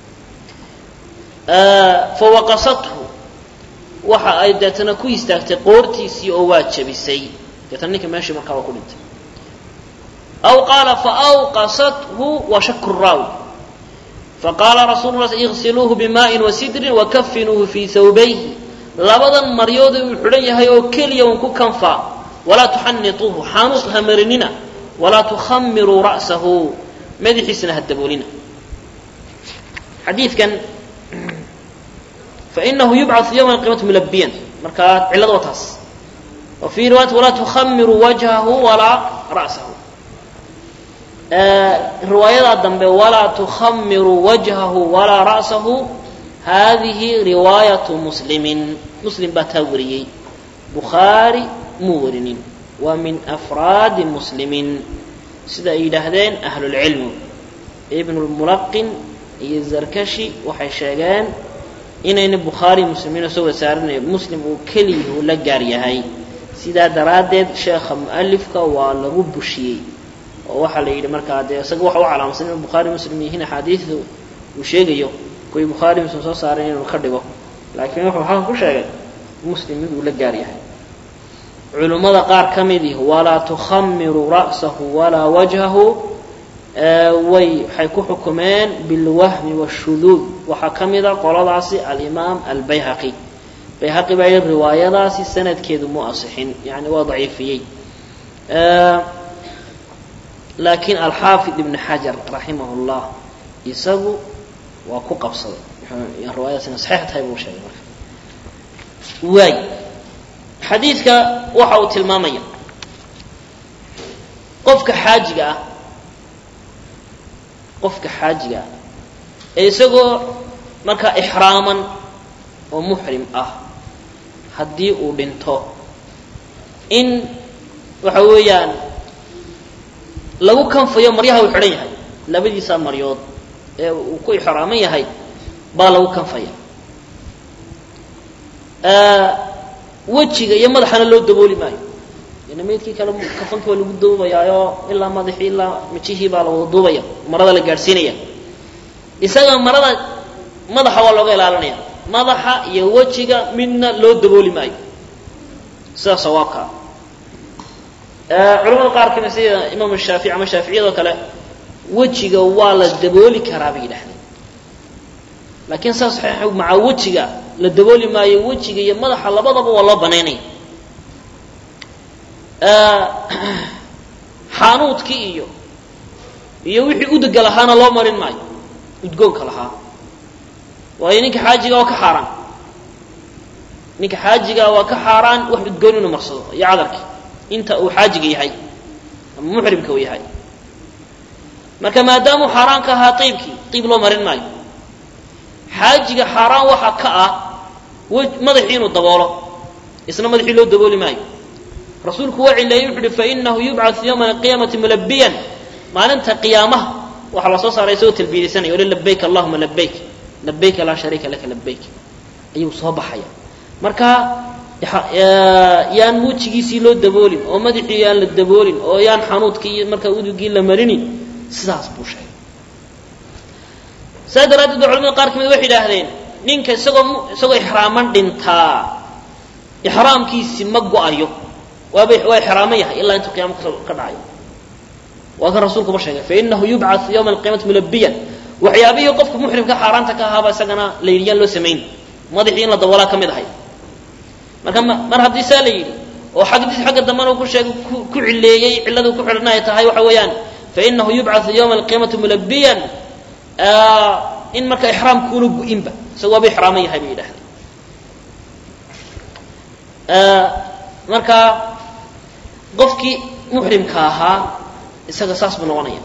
fawaqasathu waxa ay deetana ku istaagtay qoortiisii oo waa jabisay deetana ninka meeshii markaa waa ku dhintay aw qaala faawqasathu wa shaku raawi faqaala rasuulu la iqsiluuhu bimaa'in wasidrin wakafinuuhu fii thawbayhi labadan maryooda uu xidhan yahay oo keliya un ku kanfaa walaa tuxanituuhu xaanuus ha marinina walaa tukhamiruu ra'sahu madaxiisana ha daboolina xadiidkan fainahu yubcau yowma alqiyamati mulabiyan markaa cillada waa taas wa fii riwaayati walaa tukhamiruu wajhahu walaa ra'sahu riwaayadaa dambe walaa tukhamiruu wajhahu walaa ra'sahu haadihi riwaayatu muslimin muslim baa taa wariyey bukhaari muu warinin waa min afraadi muslimin sida ay yidhaahdeen ahlulcilmu ibnu lmulaqin iyo zarkashi waxay sheegeen inayna bukhaari muslimiin soo wada saarinayo muslim uu keliya uu la gaar yahay sidaa daraaddeed sheekha mu'alifka waa lagu bushiyey oo waxaa la yidhi markaa dee isaga waxa u calaamsan inuu bukhaari muslim yihiin axaadiidu uu sheegayo kuwii bukhaari muslim soo saaray inuu ka dhigo laakiin wuxuu halkan ku sheegay muslim mid uu la gaar yahay culummada qaar ka midii walaa tukhamiru ra'sahu walaa wajhahu way waxay ku xukumeen bilwahmi washuduud waxaa ka mida qoladaasi alimaam albayhaqi bayhaqi baa yidhi riwaayadaasi sanadkeedu mu asixin yani waa daciifiyey laakiin alxaafid ibn xajar raximah llah isagu waa ku qabsaday riwaayadaas ina saxiix tahay buu sheegay marka waay xadiidka waxa uu tilmaamaya qofka xaajiga ah qofka xaajiga ah ee isagoo markaa ixraaman oo muxrim ah haddii uu dhinto in waxa weeyaan lagu kanfayo maryaha uu xidhan yahay labadiisa maryood ee uu ku ixraaman yahay baa lagu kanfaya wejiga iyo madaxana loo dabooli maayo ina maydkii kale kafankii waa lagu duubayaayo ilaa madaxii ilaa mijihii baa la wada duubaya marada la gaadhsiinaya isaga marada madaxa waa looga ilaalinaya madaxa iyo wejiga midna loo dabooli maayo sida sawaabkaa culamada qaar kamid sida imaam shaafici ama shaaficiyadoo kale wejiga waa la dabooli karaa bay yidhahdeen laakiin saa saxiix maca wejiga la dabooli maayo wejiga iyo madaxa labadaba waa loo banaynaya xaanuudkii iyo iyo wixii udega lahaana loo marin maayo udgoonka lahaa waayo ninka xaajiga waa ka xaaraan ninka xaajiga waa ka xaaraan wax udgoon inuu marsado iyo cadarkii inta uu xaajiga yahay ama muxrimka uu yahay marka maadaamuu xaaraan ka ahaa iibkii iib loo marin maayo xaajiga xaaraan waxa ka ah madaxii inuu daboolo isna madaxii loo dabooli maayo rasuulku waa cileeyey wuxu uhi fainahu yubcau yowma alqiyaamati mulabiyan maalinta qiyaamaha waxaa la soo saaray isagoo talbiyadaysanaya ole labayk allahuma labayk labayka laa shariika laka labayk ayuu soo baxaya marka yaan wejigiisii loo daboolin oo madaxii yaan la daboolin oo yaan xanuudkii iyo markaa udugii la marinin sidaas buu sheegay saas daraaddeed ba culamada qaar kamid waxay idhaahdeen ninka isagoo isagoo ixraaman dhintaa ixraamkiisi ma go-ayo waaba waa ixraaman yahay ilaa intuu qiyama ka dhacayo waa kan rasuulkuba sheegay fainahu yubcau yowma alqiyamati mulabiyan waxyaabihii qofka muxrimka xaaraanta ka ahaaba isagana la yidhi yaan loo samayn madaxii in la daboolaa ka mid ahay marka mar haddii saa la yidhi oo xagdiis xagga dambena uu ku sheegay ku cileeyey cilladuu ku xidhan ay tahay waxa weeyaan fainahu yubcau yowma alqiyamati mulabiyan in marka ixraamkuuna gu-inba isaga waaba ixraaman yahay bay yidhahdeen marka qofkii muxrimka ahaa isaga saas buu noqonaya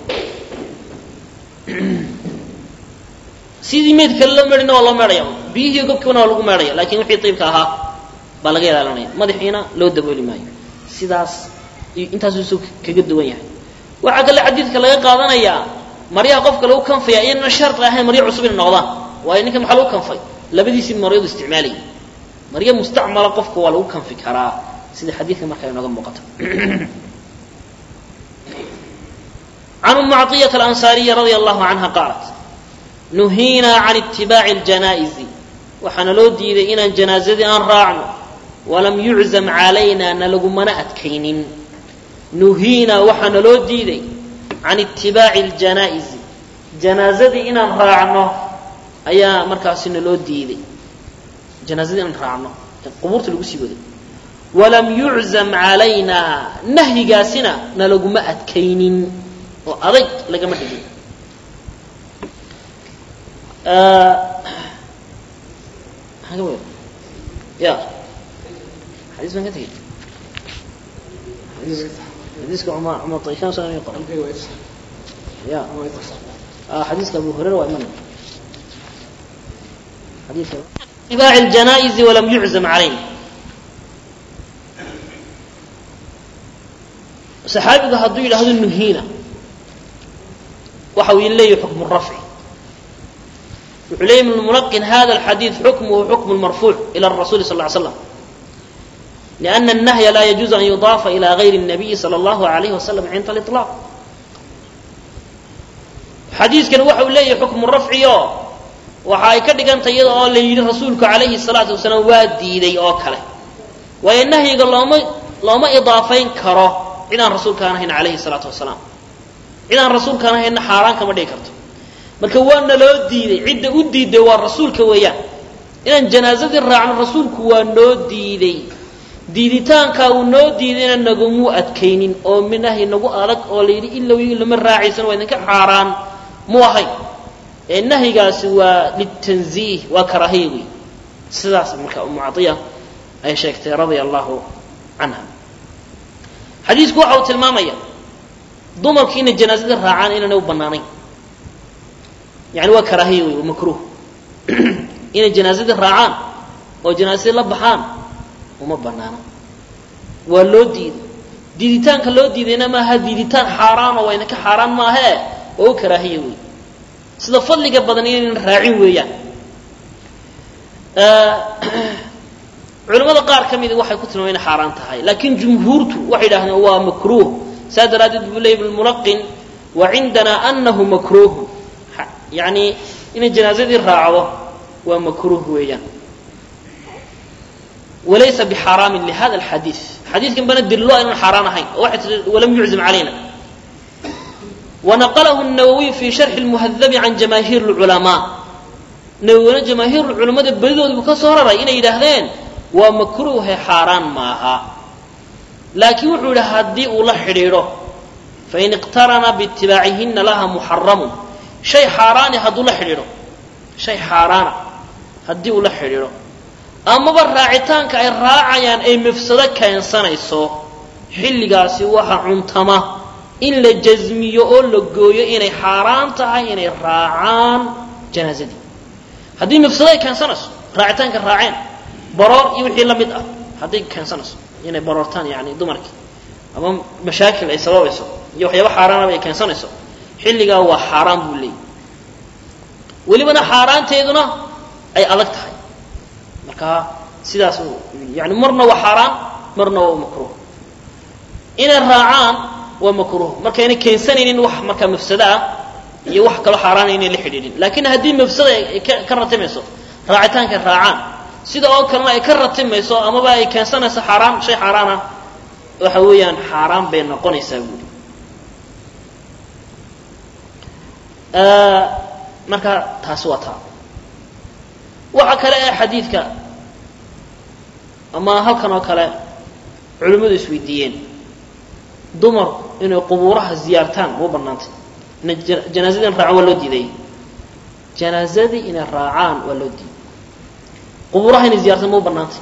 sidii meyd kale loo meedhina waa loo meedhaya biyihii gobkiibana waa lagu meedhaya lakin wixii iibka ahaa baa laga ilaalinaya madaxiina loo dabooli maayo sidaas intaasuu isag kaga duwan yahay waxaa kale xadiidka laga qaadanayaa maryaha qofka lagu kanfaya inana shardi ahayn maryo cusub inay noqdaan waayo ninkan maxaa lagu kanfay labadiisii maryadu isticmaalayay maryo mustacmala qofka waa lagu kanfi karaa sida xadiidka markaa inooga muuqata can umu caطiyata alansaariya radia allahu canha qaalat nuhiinaa can itibaaci اljanaa'izi waxaana loo diiday inaan janaazadii aan raacno walam yuczam calayna nalagumana adkaynin nuhiinaa waxaana loo diiday can itibaaci اljanaa'izi janaazadii inaan raacno ayaa markaasi naloo diiday janaazadii inaan raacno ee qubuurta lagu sii waday walam yuczam calayna nahyigaasina nalaguma adkaynin oo adayg lagama dhigin ya xadiis baan ka tegey xadiiska cumar cumar tayshan soo inay qoran ya xadiiska abu hurayra waa imanaya xadiiska itibaaci aljanaa'izi walam yuczam calayna saxaabigu hadduu yidhaahdo nuhiina waxa uu leeyahy xukmu rafci wuxuu leeyay ibn mulaqin hada alxadiid xukmuhu xukmu lmarfuuc ila rasuli sal ly slam liana الnahya laa yajuuzu an yudaafa ila gayri الnabiyi salى اllahu alayh wasalam cinda aliطlaaq xadiiskan waxa uu leeyahay xukmu rafciyo waxa ay ka dhigantay iyada oo la yidhi rasuulku calayhi الsalaatu wasalaam waa diiday oo kale waayo nahyiga looma looma idaafayn karo cid aan rasuulkaan ahayn calayhi الsalaatu wasalaam cid aan rasuulkaan ahaynna xaaraan kama dhigi karto marka waana loo diiday cidda u diiday waa rasuulka weeyaan inaan janaazadii raacno rasuulku waa noo diiday diiditaankaa uu noo diidayna nagumuu adkaynin oo minahi nagu adag oo la yidhi ilow lama raacaysan waa idinka xaaraan mu ahayn ee nahyigaasi waa litanziih waa karaahiya wey sidaas marka umu caiya ay sheegtay radia allahu canha xadiisku waxa uu tilmaamaya dumarki inay janaazada raacaan inaanay u banaanayn yani waa karaahiya wey waa makruuh inay janaazadii raacaan oo janaazadii la baxaan uma banaana waa loo diiday diiditaanka loo diidayna maaha diiditaan xaaraano wayna ka xaaraan maahee waa u karaahiya wey sida fadliga badan inaynan raacin weeyaan culimmada qaar ka midi waxay ku tilmaameen inay xaaraan tahay laakiin jumhuurtu waxay yidhahdeen waa makruuh saa daraaddeed buu leeyay ibnulmulaqin wa cindanaa anahu makruuhu yani inay janaazadii raacdo waa makruuh weeyaan walaysa bixaaraamin lihada alxadiid xadiidkan bana dillo aynan xaaraan ahayn oo waxay tii walam yuczim calayna wanaqalahu الnawawiy fi sharxi اlmuhadabi can jamaahiir اlculamaa nawowina jamaahiir culamada badidood buu ka soo raray inay yidhaahdeen waa makruuhe xaaraan maaha laakiin wuxuu yidhi haddii uu la xidhiidho fain iqtarana biitibaacihina laha muxaramun shay xaaraani hadduu la xidhiidho shay xaaraana haddii uu la xidhiidho amaba raacitaanka ay raacayaan ay mafsado keensanayso xilligaasi waxa cuntama in la jasmiyo oo la gooyo inay xaaraan tahay inay raacaan janaazadii haddii mafsado ay keensanayso raacitaanka raaceen baroor iyo wixii la mid ah hadday keensanayso inay baroortaan yani dumarkii ama mashaakil ay sababayso iyo waxyaaba xaaraanaba ay keensanayso xilligaa waa xaaraan buu leeyay welibana xaaraanteeduna ay adag tahay marka sidaas yani marna waa xaaraan marna waa makruuh inay raacaan waa makruuh markayna keensanaynin wax markaa mafsado ah iyo wax kaloo xaaraana inay la xidhiidhin laakiin haddii mafsada ay ka ratimayso raacitaanka raacaan sida oo kalena ay ka ratimayso amaba ay keensanayso xaaraan shay xaaraana waxa weeyaan xaaraan bay noqonaysaa buuri marka taasi waa taa waxa kale ee xadiidka ama halkan oo kale culimmadu isweydiiyeen dumar inay qubuuraha ziyaartaan ma banaantay ina janaazadii in raacaan waa loo diiday janaazadii inay raacaan waa loo diiday qubuuraha inay ziyartaan ma banaantay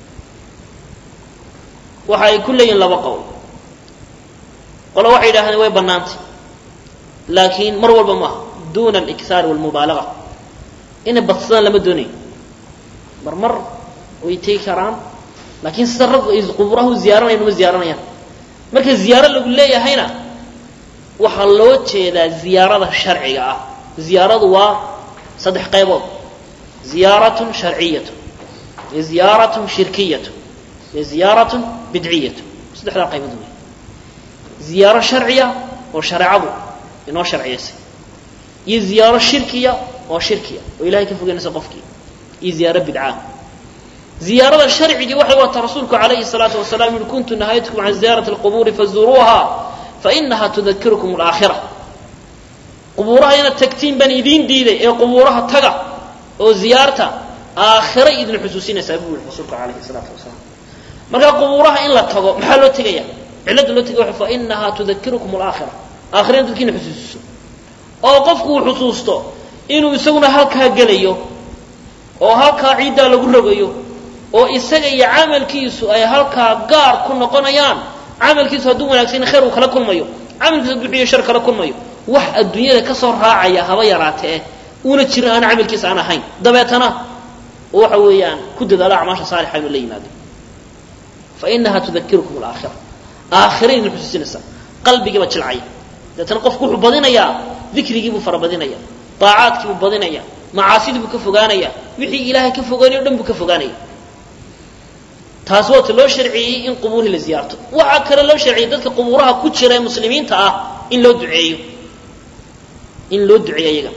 waxa ay ku leeyihin laba qowl qole waxay yidhahdeen way banaantay laakiin mar walba maaha duna alikhaar walmubaalaga inay badsadaan lama doonayo mar mar way tegi karaan laakiin sida raggu ay quburaha u ziyaaranayan uma ziyaaranayaan marka ziyaaro lagu leeyahayna waxaa loo jeedaa ziyaarada sharciga ah ziyaaradu waa saddex qaybood ziyaaratun sharciyatu iyo ziyaaratun shirkiyatu iyo ziyaaratun bidciyatu saddexdaa qaybood wey ziyaaro sharciya oo shareecadu inoo sharciyaysay iyo ziyaaro shirkiya oo shirkiya oo ilahay ka fogeynaysa qofkii iyo ziyaaro bidcaa ziyaarada sharcigii waxay wataa rasuulku calayhi salaatu wasalaam yihi kuntu nahaytukum can ziyaarati alqubuuri fazuruuha fainaha tudakirukum alaakhira qubuuraha inaad tagtiin baan idiin diiday ee qubuuraha taga oo ziyaarta aakhira idin xusuusinaysaa buu yihi rasuulku calayhi salaatu wasalaam marka qubuuraha in la tago maxaa loo tegaya cilladda loo tegaya waxa fainaha tudakirukum alaakhira aakhira in dadkiina xusuusiso oo qofku uu xusuusto inuu isaguna halkaa gelayo oo halkaa ciiddaa lagu rogayo oo isaga iyo camalkiisu ay halkaa gaar ku noqonayaan camalkiisu hadduu wanaagsan khayr uu kala kulmayo camalkiisu hadduu xiyo shar kala kulmayo wax adduunyada ka soo raacaya haba yaraatee uuna jirin aan camalkiisa aan ahayn dabeetana waxa weeyaan ku dadaalo acmaasha saalixa inuu la yimaado fa inaha tudakirukum alaakhira aakhira idin xusuusinaysaa qalbigiiba jilcaya dabeetana qofku wuxuu badinayaa dikrigii buu farabadinaya daacaadkii buu badinaya macaasidii buu ka fogaanaya wixii ilaahay ka fogaanayo o dhan buu ka fogaanaya taas waata loo sharciyey in qubuurihii la ziyaarto waxaa kale loo sharciyey dadka qubuuraha ku jira ee muslimiinta ah in loo duceeyo in loo duceeyo iyaga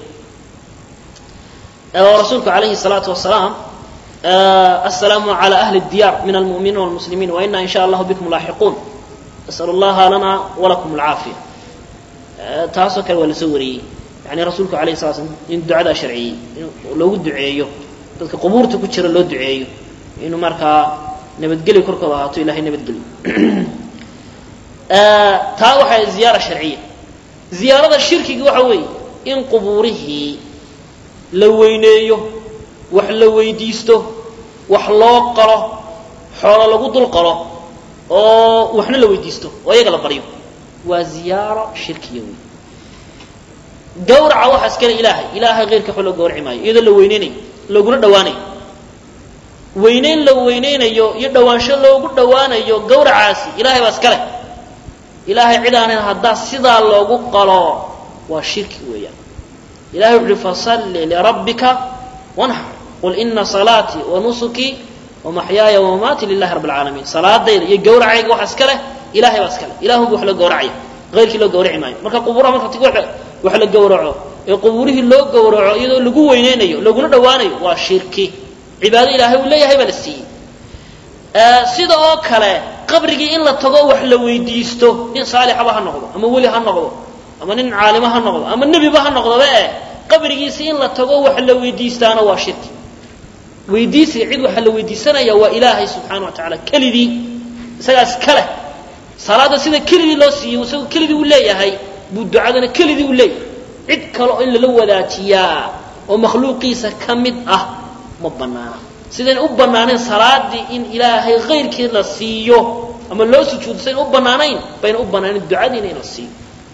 oo rasuulku calayhi الsalaatu wasalaam aلsalaamu عalى ahli الdiyaar min almu'miniin wاlmuslimiin waina in sha allahu bikum laaxiquun asأl اllaha lana walakum اlcaafiya taasoo kale waa la soo wariyey yani rasuulku alayh sala slam in ducadaa sharciyey in loogu duceeyo dadka qubuurta ku jira loo duceeyo inuu markaa nabadgelyo korkooda ahaato ilahay nabadgelyo taa waxaa ziyaara sharciya ziyaarada shirkiga waxa weeye in qubuurihii la weyneeyo wax la weydiisto wax loo qalo xoolo lagu dul qalo oo waxna la weydiisto oo iyaga la baryo waa ziyaaro shirkiya wey gawraca waxaa iskale ilaahay ilaahay keyrka waxba loo gawraci maayo iyadoo la weyneynayo looguna dhawaanayo weyneyn la weyneynayo iyo dhawaansho loogu dhawaanayo gawracaasi ilahay baa iskale ilaahay cid aanan haddaa sidaa loogu qalo waa shirki weeyaan ilahay wuxu uhi fasalli lirabbika wanxar qul ina salaatii wa nusukii wamaxyaaya wamamaatii lilahi rabb alcaalamiin salaadayda iyo gawracayga waxa iska leh ilahay baa iska leh ilahunbu wax loo gawracaya ayrkii loo gawraci maayo marka qubuuraha marka wax la gawraco ee qubuurihii loo gawraco iyadoo lagu weyneynayo laguna dhawaanayo waa shirki cibaado ilaahay uu leeyahay baa la siiyey sida oo kale qabrigii in la tago wax la weydiisto nin saalixaba ha noqdo ama weli ha noqdo ama nin caalimo ha noqdo ama nebiba ha noqdoba eh qabrigiisi in la tago wax la weydiistaana waa shirki weydiisiga cid waxa la weydiisanaya waa ilaahay subxaana wa tacaala kelidii isagaas kale salaada sida kelidii loo siiyey isagoo kelidii u leeyahay buu ducadana kelidii u leeyahay cid kale in lala wadaajiyaa oo makhluuqiisa ka mid ah ma banaana sidayn u banaanayn salaadii in ilaahay kayrkii la siiyo ama loo sujuudo sidayn u banaanayn bayna u banaanayn ducadiina in la siiyo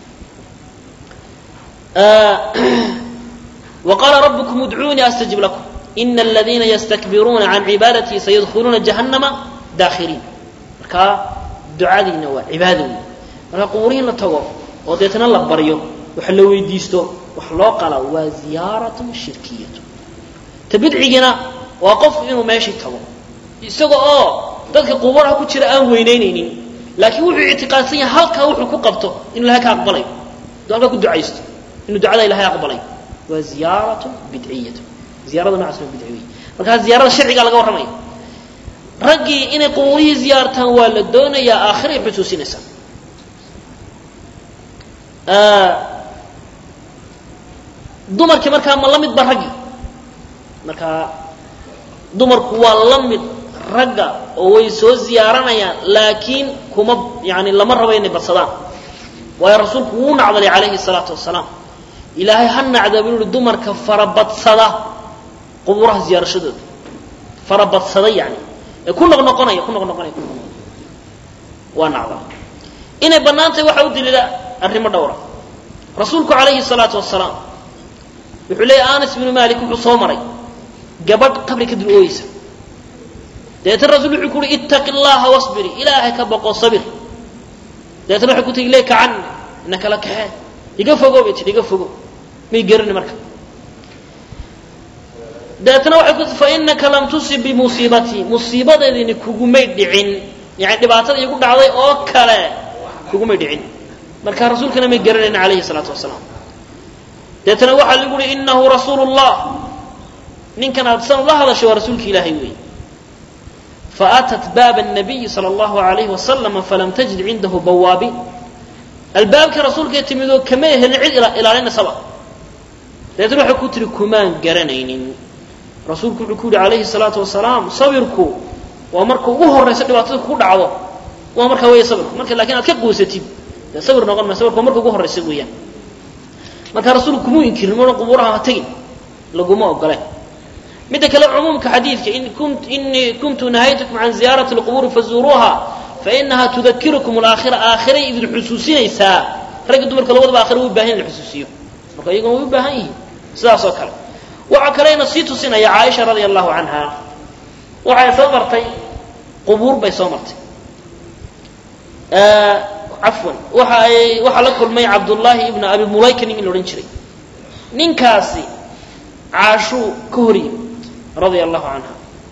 وqاla رbكم ادعuunii أsتجib لكم إن الذiina ysتكbiruuna عan عibaadaتii sayدkuluuna جaهنama dاkhiriin markaa ducadiina waa cibaado wey marka qubuurihi la tago oo deetna la baryo wax la weydiisto wax loo qala waa ziyaaraة shirkiyaة ta bidcigiina waa qofku inuu meeshii tago isaga oo dadka qubuuraha ku jira aan weynaynaynin laakiin wuxuu ictiqaadsan yahay halkaa wuxuu ku qabto inu ilahay ka aqbalayo du halkaa ku ducaysto inuu ducada ilahay aqbalay waa ziyaaratu bidciyatu ziyarada noocaas waa bidci wey markaa ziyaarada sharcigaa laga warramaya raggii inay qubuurihii ziyaartaan waa la doonayaa aakhiray xusuusinaysaa dumarkii markaa ma la midba raggii markaa dumarku waa la mid ragga oo way soo ziyaaranayaan laakiin kuma yani lama rabo inay badsadaan waayo rasuulku wuu nacdalay calayhi salaatu wasalaam ilaahay ha nacda buu yihi dumarka farabadsada qubuuraha ziyaarashadooda farabadsada yani ee ku noqnoqonaya ku noqnoqonaya ku noqnoqonaya waa nacda inay bannaan tahay waxaa u daliila arrimo dhowra rasuulku calayhi salaatu wasalaam wuxuu leeyahy anas bnu malik wuxuu soo maray gabadh qabri ka dul ooyeysa dabeetna rasul wuxuu ku uhi ittaqi llaha wasbiri ilaahay ka boqo sabir dabeetna waxay ku tigi leyka cani ina kala kaxee iga fogo bay tii iga fogo may gerani marka dabeetna waxay ku tii fainaka lam tusib bimusiibatii musiibadeedini kugumay dhicin yani dhibaatada igu dhacday oo kale kugumay dhicin marka rasuulkana may garanayn calayhi salaatu wasalaam dabeetna waxaa lagu uhi inahu rasuulu llah ninkan aad san la hadashay waa rasuulka ilaahay weey faatat baaba الnabiyi salى اllahu alayhi wasalama falam tajid cindahu bawaabiin albaabkii rasuulkay timidoo kamay helin cid ilaalinaysaba dabeetna waxay ku tihi kumaan garanaynin rasuulku wuxuu ku yihi calayhi الsalaatu wasalaam sabirku waa marka ugu horaysa dhibaatada kugu dhacdo waa markaa weya sabirku marka lakin aad ka quusatid dee sabir noqon ma sabirku waa marka ugu horaysa weeyaan marka rasuulku kumuu inkirin mana qubuuraha ha tegin laguma ogole midda kale cumuumka xadiidka inii kuntu nahaytukum can ziyaarati اlqubuuri fazuuruuha fainaha tudakirukum alaakhira aakhiray idin xusuusinaysaa ragga dumarka labadaba aakhira u bahan in la xusuusiyo marka iyaguna way u baahan yihiin sidaas oo kale waxaa kaleyna sii tusinaya caaisha radia allahu canha waxay soo martay qubuur bay soo martay cafwan waxa ay waxaa la kulmay cabdullaahi ibna abi mulayka nin la odhan jiray ninkaasi caashuu ka hor yimid radia allahu canha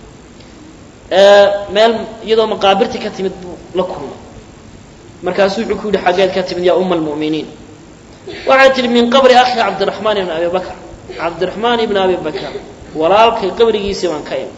meel iyadoo maqaabirtii ka timid buu la kulmay markaasuu wuxuu ku yidhi xaggeed ka timid yaa uma almu'miniin waxay tihi min qabri akhi cabdiraxmaan ibni abi bakr cabdiraxmaan ibni abi bakr walaalkay qabrigiisii baan ka imi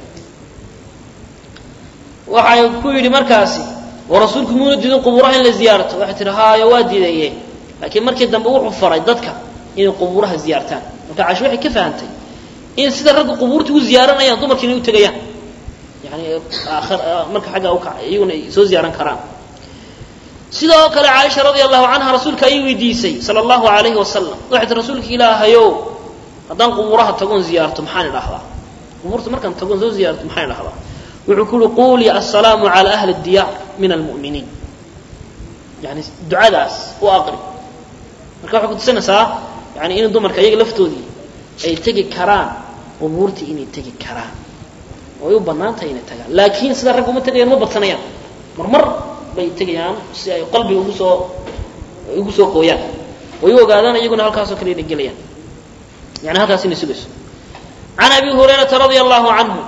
waxay ku yidhi markaasi oo rasuulku muuna diidin qubuuraha in la ziyaarto waxay tihi haayo waa diidaye laakiin markii dambe wuxuu faray dadka inay qubuuraha ziyaartaan marka caashi waxay ka fahantay in sida ragga qubuurta u ziyaaranayaan dumarkiina u tegayaan yani marka xagga uka iyaguna ay soo ziyaaran karaan sidoo kale caaisha radia allahu canha rasuulka ayay weydiisay sala allahu alayhi wasalam waxay tii rasuulka ilaahayow haddaan qubuuraha tagoon ziyaarto maxaan idhahdaa qubuurta markaan tagoon soo ziyaarto maxaan idhahdaa wuxuu ku uhi quulii assalaamu cala ahli diyaar min almu'miniin yani ducadaas u aqri marka waxay kutusinaysaa yani in dumarka iyaga laftoodii ay tegi karaan qubuurtii inay tegi karaan oo ay u bannaan tahay inay tagaan laakiin sida ragga uma tegayaan ma badsanayaan marmar bay tegayaan si ay qalbiga ugu soo ugu soo qooyaan way u ogaadaan iyaguna halkaasoo kale inay gelayaan yani halkaas inay sugayso can abi hurayrata radia allahu canhu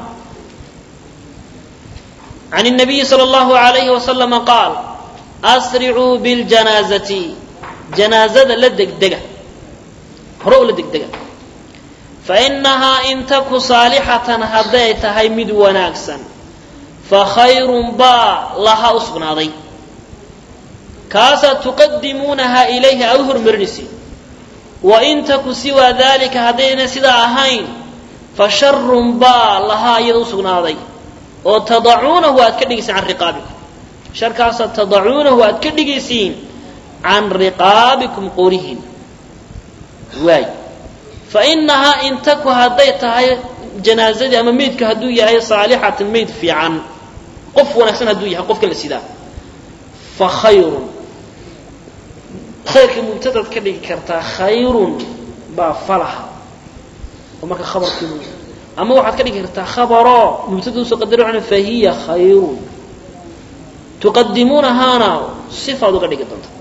can الnabiyi salى اllahu alayhi waslama qaal asricuu biاljanaazati janaazada la degdega hore oo la degdega fainahaa in taku saalixatan hadday tahay mid wanaagsan fakhayrun baa lahaa u sugnaaday kaasaa tuqadimuunaha ilayhi aa u hormarinaysa wain taku siwaa dalika haddayna sidaa ahayn fa sharun baa lahaa iyada u sugnaaday oo tadacuunahu aad ka dhigaysiin can riqaabikum sharkaasa tadacuunahu aad ka dhigaysiin can riqaabikum qoorihiin waay fainahaa in taku hadday tahay janaazadii ama meydka hadduu yahay saalixatan meyd fiican qof wanaagsan hadduu yahay qofka la sidaa fa khayrun khayrka mubtadaad ka dhigi kartaa khayrun baa falaha oo marka khabarkii ama waxaad ka dhigi kartaa khabaroo mubtada usoo qadari waxna fahiya khayrun tuqadimuunahaana sifaad uga dhigi doonta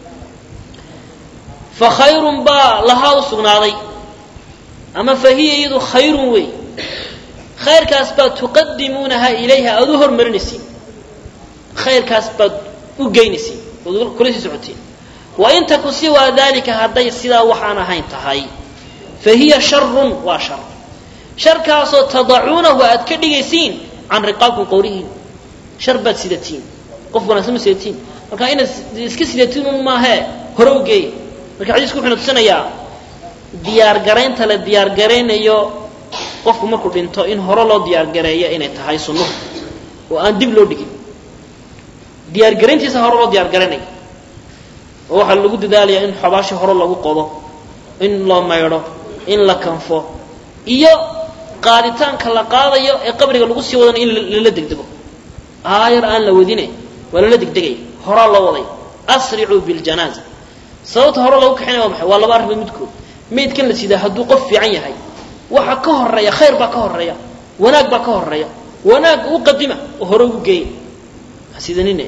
fa khayrun baa lahaa u sugnaaday ama fahiya iyadu khayrun wey khayrkaas baad tuqadimuunaha ilayha aada u hormarinaysiin khayrkaas baad u geynaysiin ood kula sii socotiin wain taku siwaa dalika hadday sidaa waxaan ahayn tahay fa hiya sharun waa shar sharkaasoo tadacuunahu aad ka dhigaysiin can riqaabkum qowrihiin shar baad sidatiin qof wanaagsan ma sidatiin marka inaad iska sidatiin un maahee hore u geeya marka xadiisku wuxuuna tusinayaa diyaargaraynta la diyaargaraynayo qofku markuu dhinto in hore loo diyaargareeyo inay tahay sunnuhu oo aan dib loo dhigin diyaargarayntiisa hore loo diyaargaraynayo oo waxaa lagu dadaalayaa in xabaashii hore lagu qodo in loo maydho in la kanfo iyo qaaditaanka la qaadayo ee qabriga lagu sii wadanayo in lala degdego aayar aan la wadine waa lala degdegaya horaa loo waday asricuu biljanaaza sababta hore lagu kaxinaya waa maxay waa laba arrimood midkood maydkan la sidaa hadduu qof fiican yahay waxa ka horeeya khayr baa ka horeeya wanaag baa ka horeeya wanaag u qadima oo hore ugu geeya hasidanine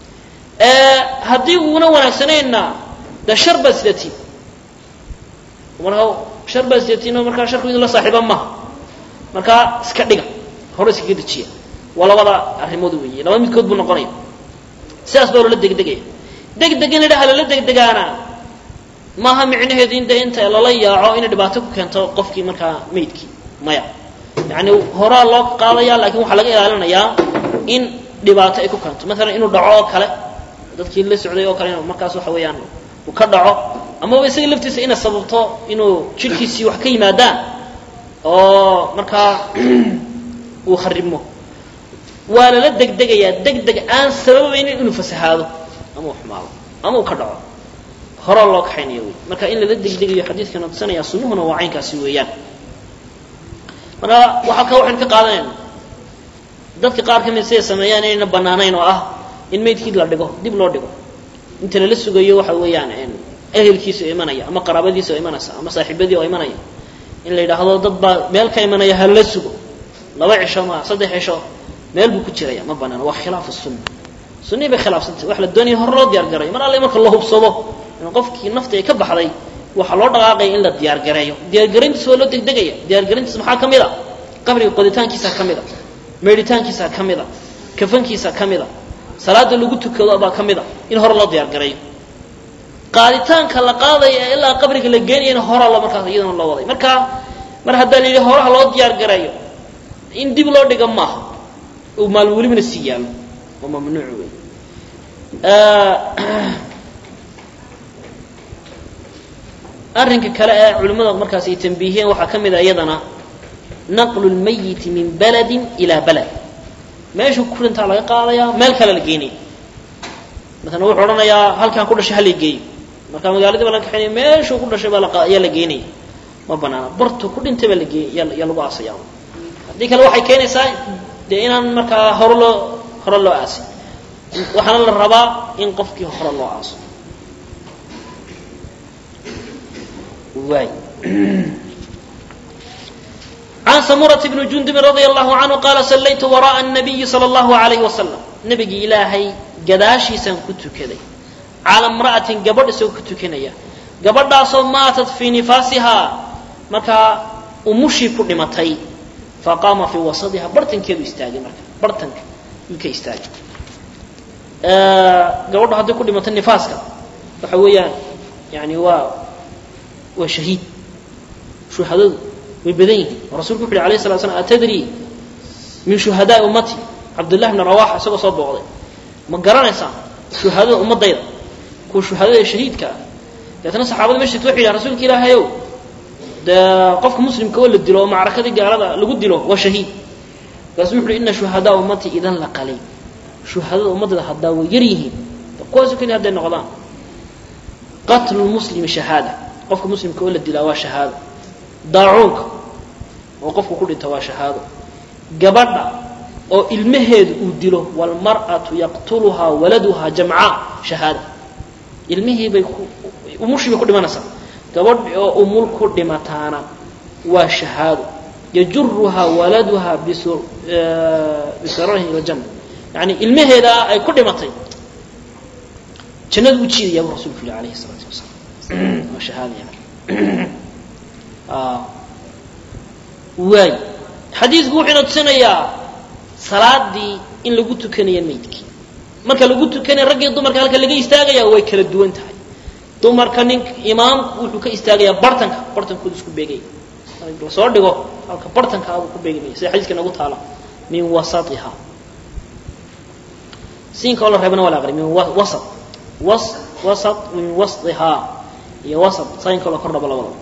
haddii uuna wanaagsanayna de shar baad sidatiin markaa shar baad sidatiin oo markaa sharku idin la saaxiiba maha markaa iska dhiga hore iskaga dejiya waa labada arrimood weeye laba midkood buu noqonaya sidaas baa loola degdegaya degdeg in idhaha lala degdegaana maaha micnaheedu in de inta lala yaaco inay dhibaato ku keento qofkii markaa maydkii maya yani horaa loo qaadaya lakin waxaa laga ilaalinayaa in dhibaato ay ku keento maalan inuu dhaco oo kale dadkii la socday oo kale in markaas waxa weeyaan uu ka dhaco amaba isaga laftiisa inay sababto inuu jidhkiisii wax ka yimaadaan oo markaa uu kharibmo waa lala degdegayaa degdeg aan sababaynin inuu fasahaado ama uu xumaado ama uu ka dhaco horaa loo kaxaynaya wey marka in lala degdegayo xadiidkana tusinaya sunnuhuna waa caynkaasi weeyaan marka waxaa ka waxaynu ka qaadanayna dadka qaar ka mid siday sameeyaan inayna banaanayn oo ah in maydkii la dhigo dib loo dhigo inta lala sugayo waxa weeyaan ehelkiisa oo imanaya ama qaraabadiisa oo imanaysa ama saaxiibadii oo imanaya in la yidhaahdo dad baa meel ka imanaya ha la sugo laba cisho ma saddex cisho meel buu ku jiraya ma banaano waa khilaafu sunna sunnihi bay khilaafsantay waxa la doonaya hore loo diyaar garayo mar alle marka la hubsado in qofkii nafti ay ka baxday waxaa loo dhaqaaqaya in la diyaargareeyo diyaargarayntiisa waa loo degdegaya diyaargarayntiisa maxaa ka mid a qabriga qoditaankiisa ka mid a meydhitaankiisa ka mid a kafankiisa ka mid a salaada lagu tukado baa ka mid a in hore loo diyaargareeyo qaaditaanka la qaadaya ee ilaa qabriga la geenayana horaa loo markaas iyadana loo waday marka mar haddaa la yidhi horaha loo diyaargareeyo in dib loo dhiga maaha uu maalin welibana sii yaalo waa mamnuuc wey arrinka kale ee culimmada markaas ay tambiihiyeen waxaa ka mid a iyadana naqlu lmayiti min baladin ilaa balad meeshuu ku dhintaa laga qaadayaa meel kale la geenaya maala wuxuu odhanayaa halkaan ku dhashay hala geeyo marka magaaladii baa laga kaxaynaya meeshuu ku dhashay baa ayaa la geenaya ma banaana bartu ku dhintay baa lagee yaa lagu aasaya haddii kale waxay keenaysaa dee inaan markaa hore loo hore loo aasin waxaana la rabaa in qofkii hore loo aaso waay عن سمرة بن جندب رضي الله عنه قال صليت وراء النبي صلى الله عليه وسلم نبي إلهي قداشي سن كنت كذي على امرأة قبل سو كنت كنيا قبل سو ماتت في نفاسها مكا أمشي كل متي فقام في وسطها برتن كيدو استاجي مركا برتن كي استاجي قبل هذا كل متن نفاسك وحويا يعني هو وشهيد شو هذا way badan yihiin oo rasulku wuxu uhi alayh slat slam atadri min shuhadaai ummati cabdullahi bni rawaxa isagoo soo booqday ma garanaysaa shuhadada ummadayda kuwa shuhadada shahiidka ah deetna saxaabada mesh waxay yidhahan rasuulka ilaahayow dee qofka muslimka oo la dilo oo macrakadii gaalada lagu dilo waa shahiid markaasu wuxu uhi ina shuhadaa ummati idan la qalay shuhadada ummadada haddaa way yar yihiin kuwaasu keliya hadday noqdaan qatlu lmuslimi shahaada qofka muslimka oo la dilaa waa shahaado daacuunka oo qofku ku dhinta waa shahaado gabadha oo ilmaheedu uu dilo waalmar'atu yaqtuluhaa waladuhaa jamcaa shahaada ilmihii bay umushii bay ku dhimanaysaa gabadh oo umul ku dhimataana waa shahaado yajuruhaa waladuhaa bisararihi ila janna yani ilmaheeda ay ku dhimatay jannadu u jiidaya buu rasulku yihi alayhi salaatu wasalaam waa shahaada yani waay xadiidku wuxuuna tusinayaa salaadii in lagu tukanayo maydkii marka lagu tukanaya raggii dumarka halka laga istaagaya way kala duwan tahay dumarka nin imaamku wuxuu ka istaagayaa bartanka bartankooda isku beegaya lasoo dhigo halka bartanka abuu ku beegmaya sida xadiiska nagu taala min wasaiha siinka oo la reebana waa la aqri min wasat was wasat min wasdihaa iyo wasat sainka oo la kordhabo labadaba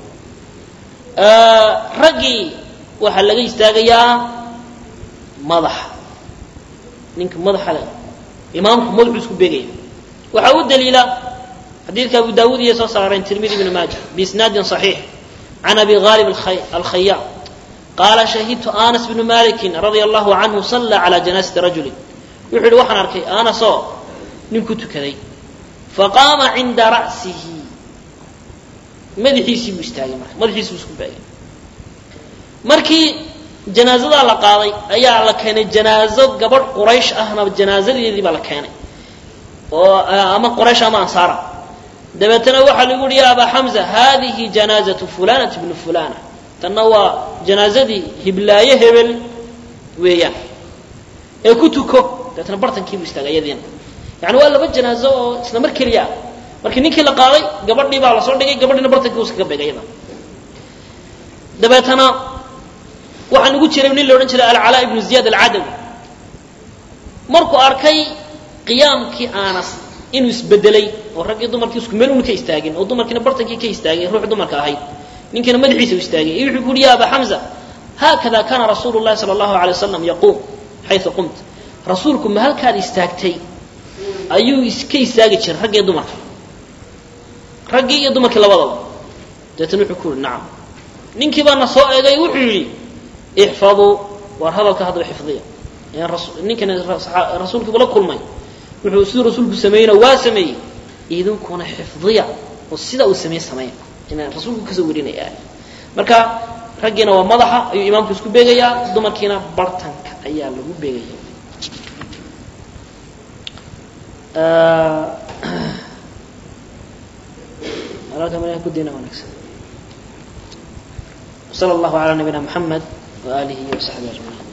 raggii waxaa laga istaagayaa madaxa ninka madaxa le imaamku madaxuu isku beegaya waxaa u daliila xadiidka abu daawuud iyo soo saareen tirmidi ibn maaja biisnaadin صaxiix can abi ghalib alkhayaam qaala shahidtu anas bnu malikin radia allahu canhu salla calى janaasati rajulin wuxuu yihi waxaan arkay anasoo nin ku tukaday faqaama cinda ra'sihi madaxiisii buu istaagay marka madaxiisii buu isku beegay markii janaazadaa la qaaday ayaa la keenay janaazo gabadh quraysh ahna janaazadeedii baa la keenay oo ama quraysh ama ansaara dabeetana waxaa lagu yihi ya abaa xamza hadihi janaazatu fulanati bnu fulana tanna waa janaazadii hiblaaye hebel weeyaan ee ku tuko dabeetana bartankii buu istaagay iyadiina yani waa laba janaazo oo isla mar keliya ah markii ninkii la qaaday gabadhii baa lasoo dhigay gabadhiina bartankii uskaga beegay iyada dabeetana waxaa nagu jiray nin la odhan jiray alcalaa ibnu ziyaad alcadawi markuu arkay qiyaamkii anas inuu isbedelay oo raggii dumarkii isku meel una ka istaagin oo dumarkiina bartankii ka istaagay ruux dumarka ahayd ninkiina madaxiisa u istaagay iyo wuxuu ku uhi ya aba xamza haakada kaana rasuulu llahi sala allahu alay wasalam yaquum xayu qumt rasuulku ma halkaad istaagtay ayuu iska istaagi jiray raggii dumarka raggii iyo dumarkii labadaba dabeetana wuxuu ku yihi nacam ninkii baana soo eegay wuxuu yidhi ixfaduu waar hadalka haddaba xifdiya ninkana rasuulkiiba la kulmay wuxuu siduu rasuulku sameeyeyna waa sameeyey idinkuna xifdiya oo sidaa uu sameeye sameeya inaan rasuulku kasoo warinaya marka raggiina waa madaxa ayuu imaamku isku beegayaa dumarkiina bartanka ayaa lagu beegaya kudina wanaagsan وصلى الله على نبينا محمد وآله وصحبه أجمعين